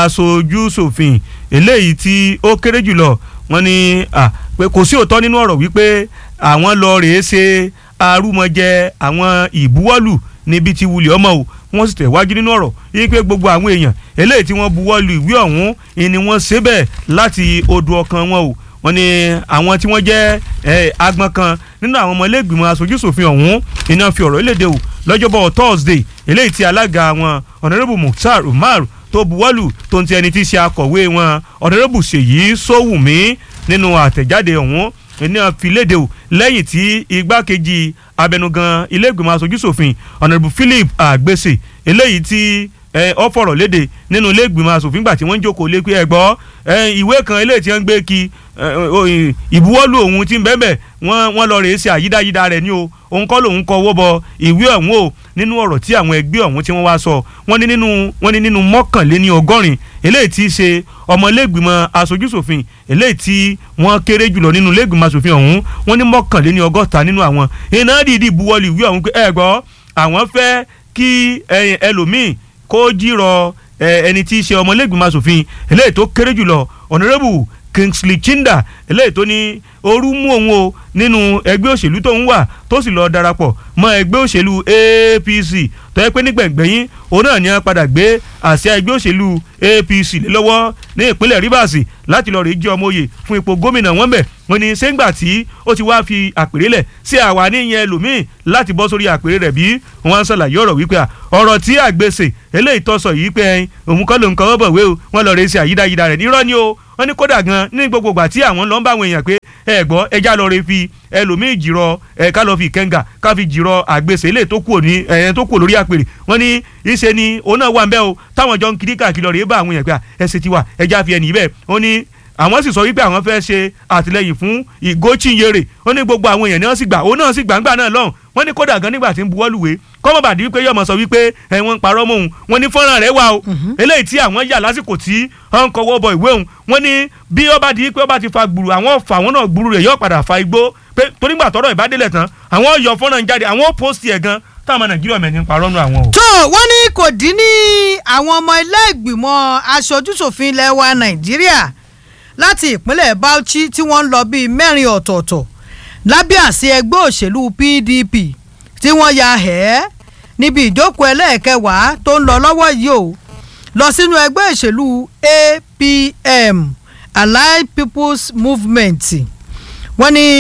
Speaker 9: aṣojú-ṣòfin eléyìí tí ó kéré jùlọ wọ́n ní pé kò sí òótọ́ nínú ọ̀rọ̀ wípé àwọn lọ rèé ṣe arúmọjẹ àwọn ìbuwọ́lù níbi tí wulẹ̀ ọmọ o wọ́n sì tẹ̀wájú nínú ọ̀rọ̀ yìí pé gbogbo àwọn èèyàn eléyìí tí wọ́n buwọ́lù ìwé ọ̀hún ni wọ́n ṣe bẹ́ẹ̀ láti odò ọkàn wọn o wọ́n ní àwọn tí wọ́n jẹ́ agbọn kan nínú àwọn ọmọlẹ́gbìmọ̀ aṣojúṣòfin ọ̀hún iná fi ọ̀rọ̀ léde o lọ́jọ́bọ̀ thursday eléyìí tí alága wọn honourable mukhtar umar tó buwọ́lù tó ń ti ẹni tí í ṣe akọ̀wé wọn honourable ṣèyí sówùmí nínú àtẹ̀jáde ọ̀hún ní àfilédè o lẹ́yìn tí igbákejì abẹnugan ilé ìgbìmọ̀ aṣojúṣòfin honourable philip àgbèsè eléyìí tí ọ fọ̀rọ̀ léde nínú ilé ìgbìmọ̀ asòfin gbà tí wọ́n ń jókòó lé pé ẹ gbọ́ ìwé kan eléyìí tí wọ́n ń gbé kí ìbuwọ́lù òun ti ń bẹ́ẹ̀ bẹ́ẹ̀ wọ́n wọ́n lọ rèé ṣe àyídáyídá rẹ̀ ní o òun kọ́ lòun kọ owó bọ ìwé ọ̀hún o nínú ọ̀rọ̀ tí àwọn ẹgbẹ́ ọ̀hún tí wọ́n wá sọ wọ́n ní nínú wọ́n ní nínú mọ́kànléní ọgọ́rin eléyìí tí í ṣe ọmọlẹ́gbìmọ̀ aṣojúṣòfin eléyìí tí wọ́n kéré jùlọ nínú lẹ́gbìmọ̀ aṣòfin ọ̀hún wọ́n ní mọ́kànléní ọgọ́ta nínú àwọn iná dìídì buwọ́lù ìwé ọ̀hún pé ẹ gbọ́ àwọn fẹ́ kí ẹlòmíì kó jírọ ẹni tí í ṣe ọmọlẹ́gbìmọ̀ asòfin eléyìí tó kéré jùlọ honourable kingsley chinda eléyìí tó ní ooru mú òun o nínú ẹgbẹ́ òṣèlú tó ń wà tó sì lọ́ọ́ darapọ̀ mọ́ ẹgbẹ́ òṣèlú apc tó yẹ pé nígbẹ̀ngbẹ̀yìn òun náà ní wọ́n padà gbé àsíá ẹgbẹ́ òṣèlú apc lé lọ́wọ́ ní ìpínlẹ̀ rivers láti lọ́ọ́ rí jẹ́ ọmọ òye fún ipò gómìnà wọn bẹ̀ wọ́n ní sẹ́ńgbà tí ó ti wáá fi àpèrè lẹ̀ sí àwa níyẹn ẹlòmíì láti bọ́ sórí àpèrè rẹ̀ bí wọ́n ń ṣàlàyé ọ̀rọ̀ wípé ọ̀rọ̀ tí àgbèsè eléyìí tó sọ yìí pé òun kọ́ ló ń kọ́ ọ́ bọ̀ wé o wọ́n lọ́ọ́ rẹ̀ sí àyídáyídá rẹ̀ nírọ́ ni o wọ́n ní kódà gan ní gbogbo ìgbà tí àwọn lọ ń bá àwọn èèyàn pé ẹ gbọ́ ẹja lọ rẹ fi ẹlòmíì jìrọ ẹ ká lọ fi kẹ́ńgà ká fi jìrọ àgbèsè ilé tó kù ní ẹ̀yẹn tó kù lórí àpèrè wọ́n ní ìṣe ni òun náà wà ń bẹ́ o táwọn jọ ń kiri káàkiri lọ rẹ bá àwọn èèyàn pé ẹsẹ̀ ti wà ẹja fi ẹnì bẹ́ẹ̀ ó ní àwọn sì sọ wípé àwọn fẹ́ ṣe àtìlẹyìn fún ìgòchinyere ó ní gbogbo àwọn èèyàn náà sì gbà òun náà sì gbàǹgbà náà lọ́hùn wọ́n ní kódà gan nígbà tí ń buwọ́lùwé kọ́mọ̀ bàdí wípé yọ̀mọ̀ sọ wípé ẹ̀wọ̀n ń parọ́ mọ́ òun wọ́n ní fọ́nrán rẹ̀ wà o eléyìí tí àwọn yà lásìkò tí wọ́n ń kọ́wọ́ bọ ìwé òun wọ́n ní bí ó bá di wípé ó bá ti fa gbùrù àwọn fà àwọn náà gbùrù rẹ̀ yóò padà fa igbó pé torí gbà tọ́rọ̀ ìbádélẹ̀ tán àwọn yọ fọ́nrán jáde àwọn post ẹ̀ gan táwọn nàìjíríà mẹ́ni ń parọ́ nù àwọn o.
Speaker 7: tó wọ́n ní kò dín ní àwọn ọmọ ilé ìgbìmọ̀ aṣojúṣòfin ilẹ̀ wa nàìjíríà láti ìpínlẹ̀ bauchi tí wọ́n ń lọ bíi mẹ́rin ọ̀tọ̀ọ̀tọ̀ lábẹ́ àṣẹ ẹgbẹ́ òṣèlú pdp tí wọ́n ya ẹ̀ níbi ìjókòó ẹlẹ́ẹ̀kẹwàá tó ń lọ lọ́wọ́ yìí o lọ sínú ẹgbẹ́ òṣèlú apm allied people's movement wọ́n ní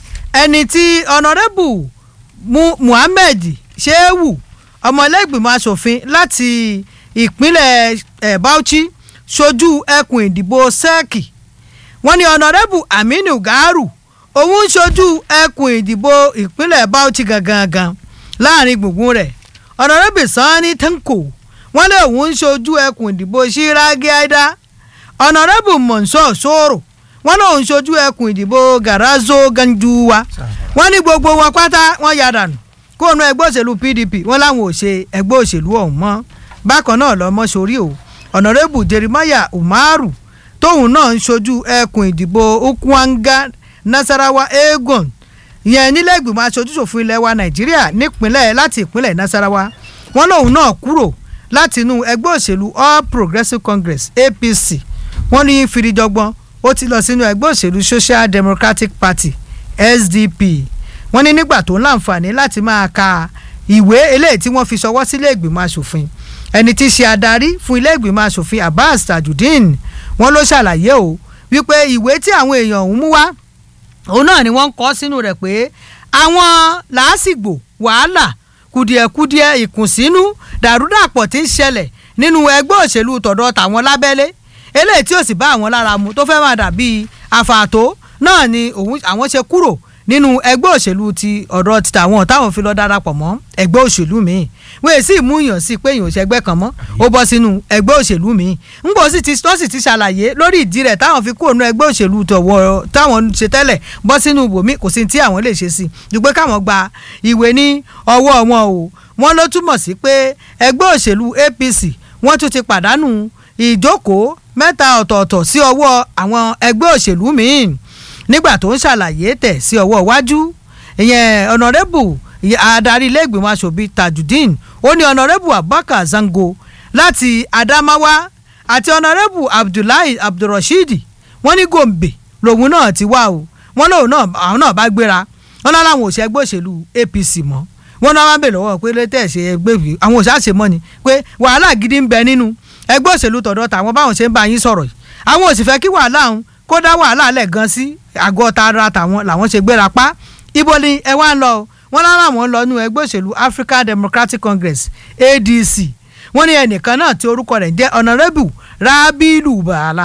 Speaker 7: ẹni tí honourable Mu muhammed shehu ọmọlẹ́gbìmọ̀ asòfin láti ìpínlẹ̀ eh, bauchi ṣojú ẹkùn ìdìbò sẹ́ẹ̀kì wọ́n ní honourable aminu garu òun ń ṣojú ẹkùn ìdìbò ìpínlẹ̀ bauchi gangan láàrin gbùngbùn rẹ̀ honourable sanni tanko wọ́n lé òun ń ṣojú ẹkùn ìdìbò ṣíragi aida honourable monsor soro wọ́n lé òun ṣojú ẹkùn ìdìbò garazo ganjuwa wọ́n ní gbogbo wọn pátá wọ́n ya dànù kó nu ẹgbẹ́ òṣèlú pdp wọ́n láwọn ò ṣe ẹgbẹ́ òṣèlú ọ̀hún mọ́ bákan náà lọ́mọ sórí o honourable jeremiah umaru tóun náà ń ṣojú ẹkùn ìdìbò ukwanga nasarawa egon ìyẹn nílẹ̀ ìgbìmọ̀ aṣojúṣòfin ilẹ̀ wa nàìjíríà nípínlẹ̀ láti ìpínlẹ̀ nasarawa wọn lòun náà kúrò láti inú ẹgbẹ́ òṣèlú all progressives congress apc wọ́n ní fìdíjọgbọ́n ó ti lọ sínú ẹgbẹ́ òṣèlú social democratic party sdp wọ́n ní nígbà tó ń láǹfààní láti máa ka ìwé eléyìí tí wọ́n fi ṣọwọ́ sílé ìgbìmọ̀ asòfin ẹni tí í ṣe adarí fún ilé ìgbìmọ̀ asòfin abbas tajudeen wọ́n ló ṣàlàyé o wípé ìwé tí àwọn èèyàn ọ̀hún mú wá òun náà ni wọ́n ń kọ́ sínú rẹ̀ pé àwọn làásìgbò wàhálà kùdìẹ̀kudiẹ ìkùnsínú dàrúdàpọ̀ tí ń ṣẹlẹ̀ nínú ẹgbẹ́ òṣèlú tọ̀dọ̀ tàwọn lábẹ́lé eléyìí tí ò sì bá àwọn lára mu tó fẹ́ máa dàbí àfààtó náà ni òun àwọn ṣe kúrò nínú ẹgbẹ́ òṣèlú ti ọ̀dọ̀ ti tàwọn táwọn fi lọ darapọ̀ mọ́ ẹgbẹ́ òṣèlú míì wọ́n èsì mú yàn sí pé èèyàn òṣègbè kan mọ́ ó bọ́ sínú ẹgbẹ́ òṣèlú míì ńgbò sì ti tó sì ti ṣàlàyé lórí ìdí rẹ̀ táwọn fi kúrò nínú ẹgbẹ́ òṣèlú tọ̀wọ́ táwọn ṣe tẹ́lẹ̀ bọ́ sínú ibòmí kò sí tí àwọn lè ṣe sí ju pé káwọn gba ìwé ní ọwọ́ wọn o wọ́n ló túmọ̀ sí pé ẹgbẹ́ òṣèlú apc wọ́n tún ti pàdánù ìjókòó mẹ́ta ọ̀tọ̀ọ̀tọ̀ sí ọwọ́ àwọn ẹgbẹ́ òṣèlú míì nígbà tó ń ṣàlàyé tẹ̀ sí ọwọ́ iwájú ìyẹn ọ̀nàrẹ́bù adarí ilé-ìgbìmọ̀ asòfin tajudeen ó ní ọ̀nàrẹ́bù abubakar zango láti adamawa àti ọ̀nàrẹ́bù abdullahi abdulrasheed wọ́n ní gombe lòun náà ti wá o wọ́n lòun náà àwọn náà bá gbéra wọ́n náà làwọn òṣè ẹgbẹ́ òṣèlú apc mọ́ wọ́n náà wá bè lọ́wọ́ pé létẹ̀ ṣe ẹgbẹ́ ìwé àwọn òṣè àṣemọ́ ni pé wàhálà gidi ń bẹ nínú ẹgbẹ́ òṣèlú tọ̀dọ̀ tàwọn báwọn ṣe ń bá yín sọ̀rọ̀ yìí àwọn òsì fẹ́ kí wàhálà ọ̀hún kó dá wàhálà lẹ̀ gan sí àgọ́ tara tàwọn làwọn ṣe gbéra pa ibo ni ẹ wá ń lọ wọn lára àwọn lọ nú ẹgbẹ́ òṣèlú African Democratic Congress ADC wọ́n ní ẹnìkan náà tí orúkọ rẹ̀ jẹ́ honourable Rabilu Bala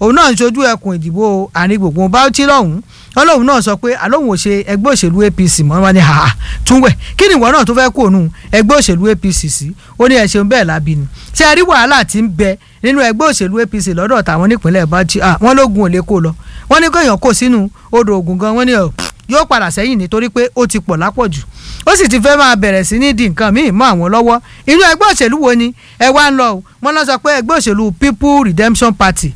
Speaker 7: òun náà ń ṣojú ẹkùn ìdìbò àárín gbùngbùn Bauchi lọ́hùn ọlọ́run náà sọ pé àlóhùn ò ṣe ẹgbẹ́ òṣèlú APC mọ́ wọn ni haha túnwẹ̀ kí ni ìwọ náà tó fẹ́ kó òun ẹgbẹ́ òṣèlú APC sí ó ní ẹ ṣeun bẹ́ẹ̀ lábí ni ṣé ẹ rí wàhálà tí ń bẹ nínú ẹgbẹ́ òṣèlú APC lọ́dọ̀ tàwọn nípínlẹ̀ Bauchi wọ́n lógun ò lè kó lọ wọ́n ní kéèyàn kó sínú odò ògùn gan wọ́n ní yóò padà sẹ́yìn nítorí pé ó ti pọ̀ lápọ̀jù ó sì ti fẹ́ máa bẹ̀rẹ̀ sí ní di nǹkan míì mọ́ àwọn lọ́wọ́ inú ẹgbẹ́ òṣèlú wo ni ẹ wá ń lọ o wọ́n lọ sọ pé ẹgbẹ́ òṣèlú People Redemption Party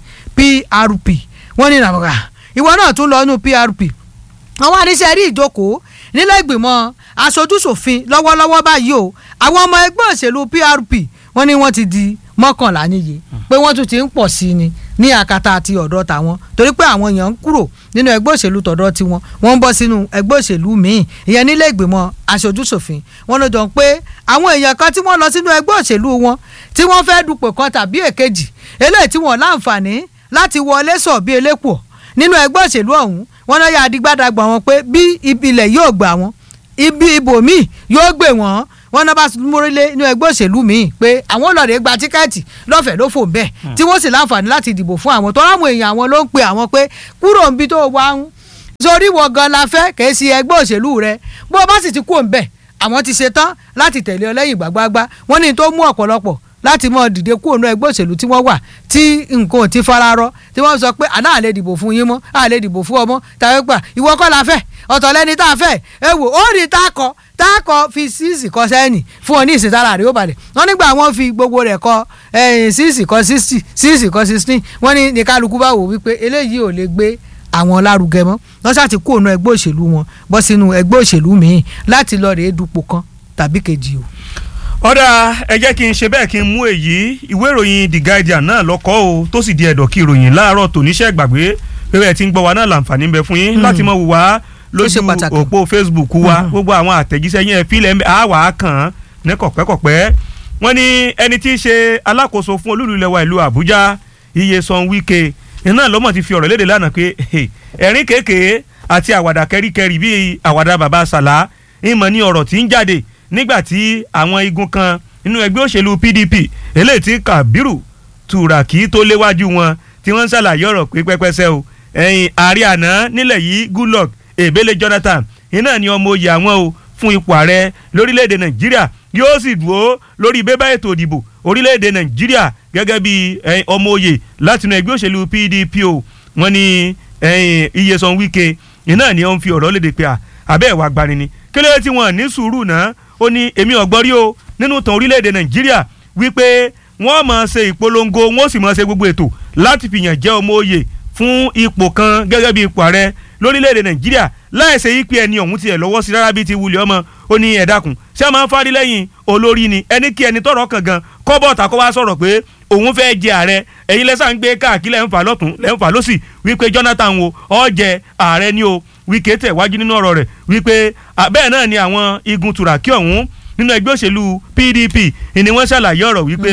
Speaker 7: PRP wọ́n ní nàmọ́ra ìwọ náà tún lọ nínú PRP àwọn àníṣe rí ìjókòó nílé ìgbìmọ̀ aṣojúṣòfin lọ́wọ́lọ́wọ́ báyìí o àwọn ọmọ ẹgbẹ́ òṣèlú PRP wọ́n ní wọ́n ti di mọ́kànlá níye pé wọ́n tún ti ń pọ̀ sí ni ní àkàtà àti ọ̀dọ̀ tàwọn torí pé àwọn èèyàn ń kúrò nínú ẹgbẹ́ òṣèlú tọ̀dọ̀ tiwọn wọ́n ń bọ́ sínú ẹgbẹ́ òṣèlú míì ìyẹn nílé ìgbìmọ̀ aṣojúṣòfin wọ́n ló jọ pé àwọn èèyàn kan tí wọ́n lọ sínú ẹgbẹ́ òṣèlú wọn tí wọ́n fẹ́ dupò kan tàbí èkejì eléyìí tí wọ́n láǹfààní láti wọlé sọ̀ bí elépo nínú ẹgbẹ́ òṣèlú ọ̀hún wọ́n náà yà adigbádàgbà wọn pé bí ilẹ̀ yóò gbà wọn ibi ibòmíì yóò gbé wọn wọn náà bá múrílé inú ẹgbẹ́ òṣèlú míì pé àwọn ọlọ́ọ̀dẹ́ gba tíkẹ́ẹ̀tì lọ́fẹ̀ẹ́ ló fò ń bẹ̀ tí wọ́n sì láǹfààní láti dìbò fún àwọn tó ráwọn èèyàn àwọn ló ń pe àwọn pé kúrò níbi tó wà ń sórí wọ gan la fẹ́ kèé sí ẹgbẹ́ òṣèlú rẹ bó o bá sì ti kú òun bẹ̀ àwọn ti ṣe tán láti tẹ̀lé ọ lẹ́yìn gbàgbàgbà wọ́n ní tó mú ọ̀pọ̀lọpọ̀ láti mọ dìde kúrò ní ẹgbẹ́ òṣèlú tí wọ́n wà tí nǹkan ò ti fararọ tí wọ́n sọ pé àná àlè dìbò fún yín mọ́ àlè dìbò fún ọmọ tàbí gbà ìwọ kọ́ la fẹ́ ọ̀tọ̀ lẹ́ni tá a fẹ́ ẹ wò ó rí tá a kọ tá a kọ fi síìsì kọ sẹ́yìn fún ọ ní ìsìtára rẹ̀ ó balẹ̀ wọ́n nígbà wọ́n fi gbogbo rẹ̀ kọ síìsì kọ síìsì síìsì kọ síìsì wọ́n ní ní kálukú bá wò wípé eléyìí ò lè gbé àwọn lárugẹ mọ́ wọ́n ṣáà ti kúrò ní ẹgbẹ́ òṣèlú wọn bọ́ sínú ẹgbẹ́ òṣèlú míì láti lọ rèé dupò kan tàbí kejì o
Speaker 9: ọ̀dà ẹ jẹ́ kí n ṣe bẹ́ẹ̀ kí n mú èyí ìwé ìròyìn The Guardian náà lọ́kọ́ o tó sì di ẹ̀dọ̀ kí ìròyìn láàárọ̀ tòníṣẹ́ gbàgbé pé ẹ ti ń gbọ́ wa náà láǹfààní ń bẹ fún yín láti mọ̀ wò wá lójú òpó Facebook wa gbogbo àwọn àtẹ̀jíṣẹ́ yẹn fílẹ̀ àwà kàn án ní kọ̀pẹ́kọ̀pẹ́ wọ́n ní ẹni tí í ṣe alákòóso fún olúlu ilẹ̀ wa ìlú Àbújá Iyesan Wike iná lọ́mọ̀ ti fi ọ̀rọ̀ léde lánàá pé ẹ̀rín kéèké àti àwàdà kẹ́ríkẹ́rí bíi àwàdà bàbá sàlá ìmọ̀ ní ọ̀rọ̀ tí ń jáde nígbà tí àwọn igun kan nínú ẹgbẹ́ òṣèlú PDP eléyìí tí Kabiru Turaki tó léwájú wọn tí wọ́n ń ṣàlàyé ọ̀rọ̀ pé pẹ́pẹ́sẹ́ o ẹ̀yìn ààrẹ àná nílẹ̀ yìí Goodluck Ebele Jonathan iná ni ọmọ oyè àwọn o fún ipò ààrẹ lórílẹ̀‐èdè Nàìjíríà yóò sì dúró lórí bébà ètò ìdìbò orílẹ̀‐èdè Nàìjíríà gẹ́gẹ́ bí ọmọ oyè látinú ẹgbẹ́ òṣèlú PDP o wọ́n ní Iyesan Wike iná ni ó ń fi ọ̀rọ̀ léde pé àbẹ́ ẹ̀wà gbani ni kílódé tí wọ́n ní sùúrù náà ó ní èmi ọ̀gbọ́n rí o nínú ìtàn orílẹ̀-èdè nàìjíríà wípé wọ́n máa ṣe ìpolongo wọ́n sì máa ṣe gbogbo ètò láti fìyàn jẹ́ ọmọ òye fún ipò kan gẹ́gẹ́ bí ipò ààrẹ lórílẹ̀-èdè nàìjíríà láìsẹ̀ yí pé ẹni ọ̀hún tiẹ̀ lọ́wọ́ sí rárá bíi ti wulẹ̀ ọmọ ó ní ẹ̀dákun ṣé a máa ń fárí lẹ́yìn olórí ni ẹni kí ẹni tọrọ kàn gan kọ́bọ̀tà kó wá sọ̀rọ̀ pé òun fẹ́ jẹ ààrẹ ẹ̀yin lẹ́sà ń gbé káàkiri lẹ́ ń fà lọ́tún lẹ́ ń fà lọ́sì wípé Jonathan wo ó jẹ ààrẹ ni o Wike tẹ̀ wájú nínú ọ̀rọ̀ rẹ̀ wípé bẹ́ẹ̀ náà ni àwọn igun Turaki ọ̀hún nínú ẹgbẹ́ òṣèlú PDP ni wọ́n ṣàlàyé ọ̀rọ̀ wípé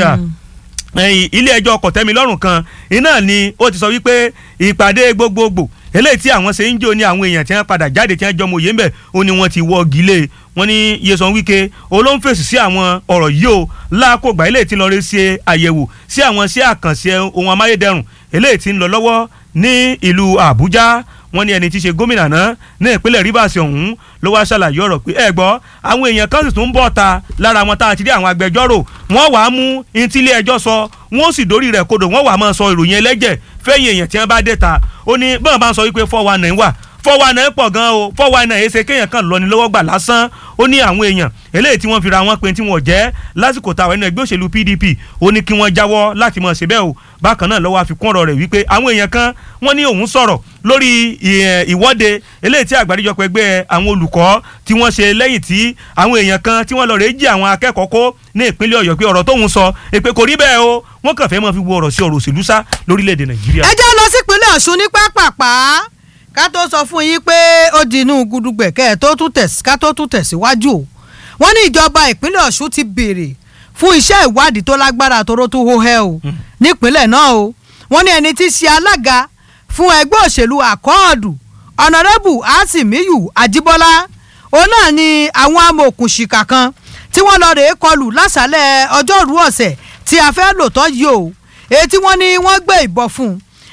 Speaker 9: ilé ẹjọ́ kọ̀tẹ́milọ́rùn kan iná ni ó ti sọ wípé ìpàdé gbogbogbò eléyìí tí àwọn ṣe ń jò ní àwọn èèyàn tí wọ́n padà jáde tí wọ́n jọmọ òye ń bẹ̀ ó ní wọ́n ti wọ́ gílé wọ́n ní Nyesom Wike olóńfèsì sí àwọn ọ̀rọ̀ yìí o láàkógbà eléyìí tí ń lọ rí ṣe àyẹ̀wò sí àwọn sí àkànṣe ohun amáyédẹrùn eléyìí tí ń lọ lọ́wọ́ ní ìlú Àbújá wọ́n ní ẹni tí í ṣe gómìnà náà ní ìpínlẹ̀ Rivers ọ̀hún ló wá ṣàlàyé ọ̀rọ̀ pé ẹ gbọ́ àwọn èèyàn kan sì tún bọ̀ ta lára wọn tá a ti rí àwọn agbẹjọ́rò wọ́n wàá mú ntílé ẹjọ́ sọ wọ́n sì dórí rẹ̀ kodò wọ́n wàá máa sọ ìròyìn ẹlẹ́jẹ̀ fẹ́yìn èèyàn tí wọ́n bá dé ta ó ní bọ́n bá ń sọ wípé four one nine wà four one nine pọ̀ gan o four one nine èsè kéèyàn kan lọ ní lọ́wọ́ gbà lásán ó ní àwọn èèyàn eléyìí tí wọ́n fi ra wọn pé tí wọ́n jẹ́ lásìkò táwọn ẹnu ẹgbẹ́ òṣèlú PDP ó ní kí wọ́n jáwọ́ láti mọ̀ ṣe bẹ́ẹ̀ o bákan náà lọ́wọ́ àfikún ọ̀rọ̀ rẹ̀ wípé àwọn èèyàn kan wọ́n ní òun sọ̀rọ̀ lórí ìwọ́de eléyìí tí àgbáríjọpọ̀ ẹgbẹ́ àwọn olùkọ́ tí wọ́n ṣe lẹ́yìn tí àwọn èèyàn kan tí wọ́n lọ rèé jí àwọn akẹ́kọ̀ọ́ kó ní ìpínlẹ̀ Ọ̀yọ́ pé ọ̀rọ̀ tóun sọ èpè kò rí bẹ́ẹ̀ o wọ́n kàn fẹ́ máa fi wo ọ̀rọ̀ sí ọ̀rọ̀ òṣèlú sá lórílẹ̀‐èdè Nàìjíríà.
Speaker 7: ẹ jẹ́ lọ sípínlẹ̀ Ọ̀ṣun ní pápápá ká tó sọ fún yín pé ó di inú gudugbẹ̀ kẹ́ ẹ̀ ká tó tún tẹ̀síwájú o wọ́n ní ìjọba ìpínlẹ̀ Ọ̀ṣun ti béèrè fún iṣẹ́ ìwádìí tó lágbára tóró tó hó hẹ́ o nípínlẹ̀ náà o wọ́n ní ẹni tí í ṣe alága fún ẹgbẹ́ òṣèlú àkọọ́dù ọ̀nàrẹ́bù asimiyu ajíbọ́lá òun náà ni àwọn amòòkùnṣìkà kan tí wọ́n lọ rèé kọlù lásàálẹ̀ ọjọ́rú ọ̀sẹ̀ tí a fẹ́ lò tán yìí o èyí tí wọ́n ní wọ́n gbé ìbọn fún un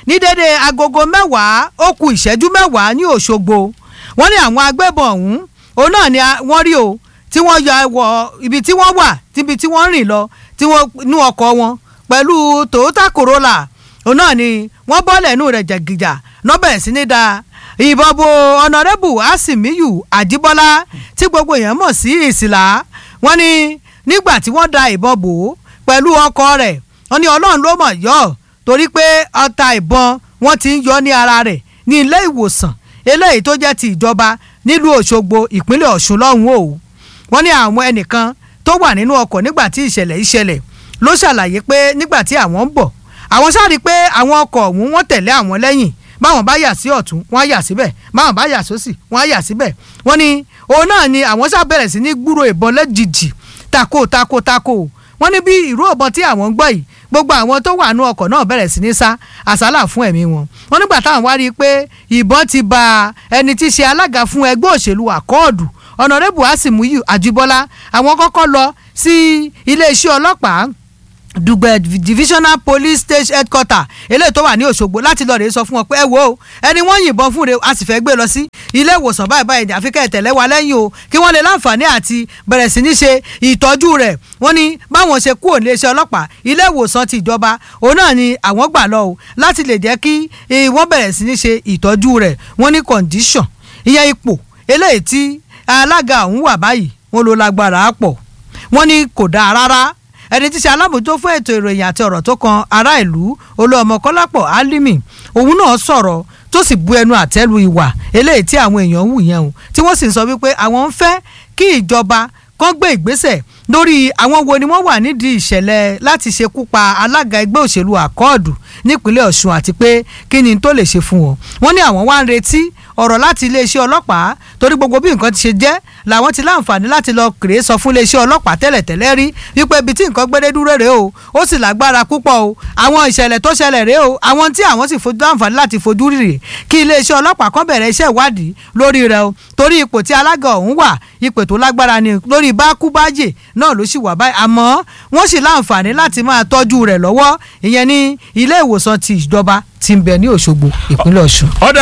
Speaker 7: ní dédé agogo mẹ́wàá ó ku ìṣẹ́jú mẹ́wàá ní òṣogbo wọ́n ní àwọn agbébọn ọ̀hún òun náà ni wọ́n rí o tí wọ́n yọ wọ ibi tí wọ́n wà tíbi tí wọ́n rìn lọ tí wọ́n nú ọkọ̀ wọn pẹ̀lú toyota corolla òun náà ni wọ́n bọ́lẹ̀ nù rẹ̀ jẹ̀gìjà nọ́bẹ̀ sí ní da ìbọn bo ọ̀nàrẹ́bù asimiyu àjíbọ́lá tí gbogbo èèyàn mọ̀ sí ìsìlá wọ́n ní nígbà tí wọ́n da ìbọn bò ó pẹ̀lú ọkọ̀ rẹ̀ wọ́n ní ọlọ́run ló mọ̀ yọ ọ́ torí pé ọta ìbọn wọ́n ti ń yọ ní ara rẹ̀ ní ilé ìwòsàn eléyìí tó jẹ́ ti ìjọba nílùú òṣogbo ìpínlẹ̀ ọ̀ṣun lọ́hùn o wọ́n ní àwọn ẹnìkan tó wà nínú ọkọ̀ nígbà tí ìṣẹ̀lẹ̀ ìṣẹ̀lẹ̀ ló ṣàlàyé pé nígbà tí àwọn ń bọ̀ àwọn sáré pé àwọn ọkọ̀ ọ̀hún wọ́n tẹ̀lé àwọn lẹ́yìn báwọn bá yà sí ọ̀tún wọ́n á yà síbẹ̀ báwọn bá yà sósì wọ́n á yà síbẹ̀ wọ́n ní òun náà ni àwọn sá bẹ̀rẹ̀ sí ní gbúrò ìbọn lẹ́jìjì tako tako tako wọ́n ní bí ìró ìbọn tí àwọn ń gbọ́ yìí gbogbo àwọn tó wà nú ọkọ̀ náà bẹ̀rẹ̀ sí ní sá àsálà fún ẹ̀mí wọn wọ́n nígbà táwọn wá rí i pé ìbọn ti ba ẹni tí í ṣe alága fún ẹgbẹ́ òṣèlú àkọọ̀dù ọ̀nàrẹ́bù àsìmúyù àjíbọ́lá àwọn kọ́kọ́ lọ sí iléeṣẹ́ ọlọ́pàá dùgbẹ̀ divisional police station headquarter eléyìí tó wà ní òṣogbo láti lọ rèé sọ fún wọn pé ẹ wo ẹni wọ́n yìnbọn fún re a sì fẹ́ gbé lọ sí ilé ìwòsàn báyìí báyìí ní àfikẹ́ ìtẹ̀lẹ́ wa lẹ́yìn o kí wọ́n lè láǹfààní àti bẹ̀rẹ̀ sí ní ṣe ìtọ́jú rẹ̀ wọ́n ní báwọn ṣe kúrò ní iléeṣẹ́ ọlọ́pàá ilé ìwòsàn ti ìjọba òun náà ni àwọn gbà lọ o láti lè jẹ́ kí wọ́n bẹ̀rẹ̀ sí ní ṣe ìtọ́jú rẹ̀ wọ́n ní condition ìyẹn ipò eléyìí tí alága ọ̀hún wà báyìí wọ́n ló lágbára pọ̀ wọ́n ní kò dáa rárá ẹni tí ṣe alábòójútó fún ètò ìròyìn àti ọ̀rọ̀ tó kan ará ìlú olúọmọ kọ́lápọ̀ álímì òun náà sọ̀rọ̀ tó sì bu ẹnu àtẹ́lu ìwà eléyìí tí àwọn èèyàn ń wù yẹn o tí wọ́n sì ń sọ wípé àwọn ń fẹ́ kí ìjọba kan gbé ìgbésẹ̀ lórí àwọn wo ni wọ́n wà nídìí ìṣẹ̀lẹ̀ láti ṣekú pa alága ẹgbẹ́ òṣèlú àkọọ̀dù nípínlẹ̀ ọ̀ṣun àti pé kí ni tó lè ṣe fún wọn wọ́n ní àwọn wá ń retí ọ̀rọ̀ láti iléeṣẹ́ ọlọ́pàá torí gbogbo bí nǹkan ti ṣe jẹ́ làwọn ti láǹfààní láti lọ kéré sọ fún iléeṣẹ́ ọlọ́pàá tẹ́lẹ̀tẹ́lẹ̀ rí wípé ibi tí nǹkan gbédé dúró rèé o ó sì lágbára púpọ̀ o àwọn ìṣẹ̀lẹ̀ tó ṣẹlẹ̀ rèé o àwọn tí àwọn sì fojú láǹfààní láti fojú rírì kí iléeṣẹ́ ọlọ́pàá kan bẹ̀rẹ̀ iṣẹ́ ìwádìí lórí rẹ̀ o torí ipò tí alága ọ̀hún wà ipò tó lágbára ni lórí bákúbájè náà ló sì wà báyìí àmọ́ wọ́n sì láǹfààní láti máa tọ́jú rẹ̀ lọ́wọ́ ìyẹn ní ilé ìwòsàn ti ìjọba ti ń bẹ ní òṣogbo ìpínlẹ̀ ọ̀ṣun.
Speaker 9: ọ̀dà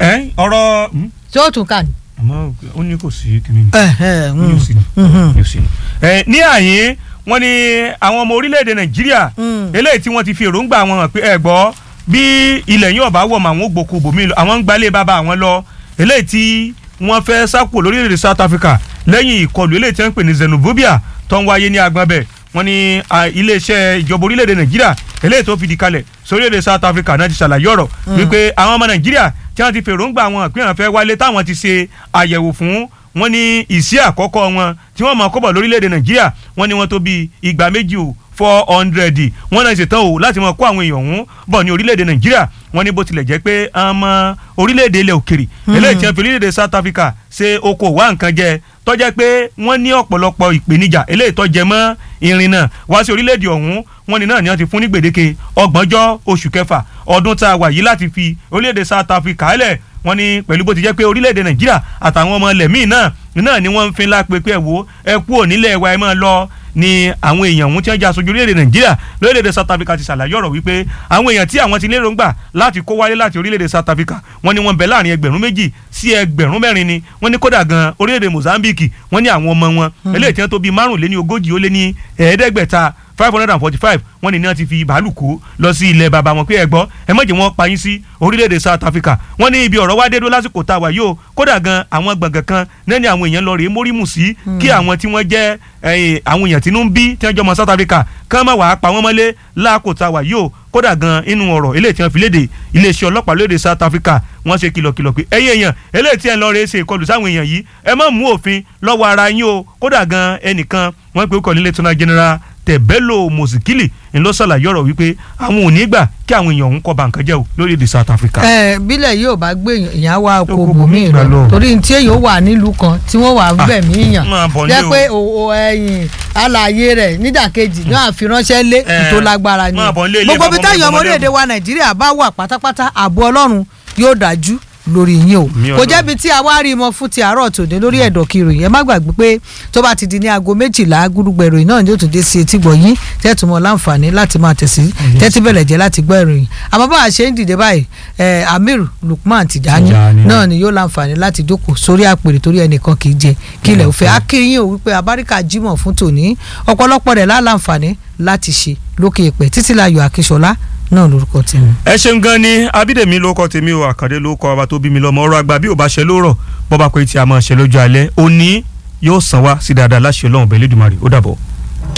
Speaker 9: ọ̀rọ̀.
Speaker 7: tí ó tún kà ní.
Speaker 9: àmọ́ ó ní kò sí kíní ní. ní òsì ní ní òsì ní. ní àyín wọ́n ní àwọn ọmọ orílẹ̀-èdè nàìjíríà eléyìí tí wọ́n ti fi èròǹgbà wọn hàn pé ẹ gbọ́ bí ilẹ̀ yín ọ̀bá wọ̀ mọ́ àwọn ògbókù bòmí lọ àwọn ń gbalẹ̀ bàbá àwọn lọ eléyìí tí wọ́n fẹ́ sápò lórílẹ̀-èdè south africa lẹ́yìn ìkọlù eléyìí tí wọ́n ń pè ní xenophobia tó ń wáyé ní agbábẹ́ wọ́n ní iléeṣẹ́ ìjọba orílẹ̀-èdè nàìjíríà eléyìí tó fìdí kalẹ̀ sórílẹ̀-èdè south africa náà ti ṣàlàyé ọ̀rọ̀ wípé àwọn ọmọ nàìjíríà tí wọ́n ti fèròǹgbà wọn pé àwọn fẹ́ wálé táwọn ti ṣe àyẹ̀wò fún wọn ní ìsí àkọ́kọ́ wọn tí wọ́n mọ̀ kọ́bọ̀ lórílẹ̀‐èdè nàìjíríà wọ́n ní wọ́n tó bíi ìgbà méjì o four hundred wọ́n náà ṣetán o láti mọ̀ kó àwọn èèyàn ọ̀hún bọ̀ ní orílẹ̀‐èdè nàìjíríà wọ́n ní bó tilẹ̀ jẹ́ pé ọmọ orílẹ̀‐èdè ilẹ̀ òkèrè eléyìí tí wọ́n fi orílẹ̀‐èdè south africa ṣe oko wá nǹkan jẹ tọ́jẹ́ pé wọ́n ní ọ̀pọ̀lọpọ̀ ìpèníjà eléyìí tó jẹ mọ́ irin náà wá sí orílẹ̀‐èdè ọ̀hún wọ́n ní náà ni wọ́n ti fún ní gbèdéke ọgbọ̀njọ́ oṣù kẹfà ọdún tá a wà yìí láti fi orílẹ̀‐èdè south africa lẹ̀ wọ́n ní pẹ̀lú bó ti jẹ́ pé orílẹ̀‐èdè nàìjíríà àtàwọn ọmọ ilẹ̀ míì náà náà ni wọ́n ń fin lápẹ́ pé ẹ wo ẹ kú ònílẹ̀ wa ẹ máa lọ ni àwọn èèyàn ọ̀hún tí wọ́n jẹ́ aṣojú orílẹ̀-èdè nàìjíríà lórílẹ̀-èdè south africa ti ṣàlàyé ọ̀rọ̀ wípé àwọn èèyàn tí àwọn ti lérò ń gbà láti kó wálé láti orílẹ̀-èdè south africa wọ́n ní wọ́n bẹ̀ láàrin ẹgbẹ̀rún méjì sí ẹgbẹ̀rún mẹ́rin ni wọ́n ní kódà gan orílẹ̀-èdè mozambique wọ́n ní àwọn ọmọ wọn eléyìí tí wọ́n tó bíi márùnléní ogójì ó lé ní ẹ̀ẹ́dẹ́gbẹ̀ta five hundred and forty-five wọ́n ní ní wọ́n ti fi bàálù kó lọ sí ilẹ̀ bàbá wọn pé ẹ gbọ́ ẹ má jẹ́ wọ́n pa yín sí orílẹ̀-èdè south africa wọ́n ní ibi ọ̀rọ̀ wá dé dó lásìkò tá a wà yóò kódà gan àwọn gbọ̀ngàn kan nẹ́ni àwọn èèyàn lọ rèé mórímù sí kí àwọn tí wọ́n jẹ́ àwọn èèyàn tínú ń bí tí wọ́n jọ mọ south africa kán má wàá pa wọ́n mọ́lé láàkó tá a wà yóò kódà gan inú ọ̀rọ̀ eléyìí tí wọ́n fi léde iléeṣẹ́ ọlọ́pàá lóde south africa wọ́n ṣe kìlọ̀kìlọ̀ pé ẹ̀yin èèyàn eléyìí tí ẹ̀ ń lọ rèé ṣe ìkọlù sáwọn èèyàn yìí ẹ má mú òfin lọ́wọ́ ara yín o kódà gan ẹnìkan wọ́n pe ó kọ́ nílé tọ́nà general tẹ̀bẹ́lò mùsíkìlì ń lọ ṣàlàyé ọ̀rọ̀ wípé àwọn ò ní gbà kí àwọn èèyàn òun kọ́ ba nǹkan jẹ́ o lórílẹ̀‐èdè south africa.
Speaker 7: ẹ bílẹ̀ yóò bá gbé èèyàn wá oko bòmí lọ torí tí èèyàn wà nílùú kan tí wọ́n wà bẹ̀mí yàn jẹ́ pé ẹ̀yìn alààyè rẹ̀ nídàkejì náà àfiránṣẹ́ lé tó lágbára ni gbogbo bí táyọ̀ ọmọ orílẹ̀-èdè wa nàìjíríà bá wà pátápátá ààbò ọlọ́run yóò dájú lórí yín o
Speaker 9: Mi
Speaker 7: kò
Speaker 9: Ọlọ́run.
Speaker 7: jẹ́bi tí a wá rí mọ fún ti àárọ̀ tòde lórí ẹ̀dọ̀ kiri yẹn má gbàgbé pé tó bá ti di ní aago méjìlá gúdúgbẹ̀ ìròyìn náà ni yóò tún dé sí etí gbọ̀ yín tẹ́tù mọ́ láǹfààní láti máa tẹ̀sí tẹ́tí bẹ̀rẹ̀ jẹ́ láti gbọ́ ìròyìn àmọ́ bá a ṣe ń dìde báyìí eh, Amir Lukman Tijani
Speaker 9: Tijani,
Speaker 7: náà ni yóò láǹfààní láti jókòó sórí àpèrè torí ẹnìkan kì í jẹ kílẹ̀ òfẹ́ akínyìn ò wípé abáríkà Jímọ̀ fún tòní ọ̀pọ̀lọpọ̀ rẹ̀ láǹfààní láti ṣe lókè èpè títílayọ̀ Akíṣọlá náà lórúkọ tèmi.
Speaker 9: ẹ ṣeun gan ni abídèmí ló kọ tèmi o àkàndé ló kọ ọba tó bí mi lọ́mọ ọ̀rọ̀ àgbà bí ò bá ṣe lórọ̀ bọ́ bá pé tí a máa ṣe lójú alẹ́ òní yóò sàn wá sí dáadáa láṣẹ Ọlọ́run bẹ́ẹ̀ lẹ́dùnmarè ó dàbọ̀.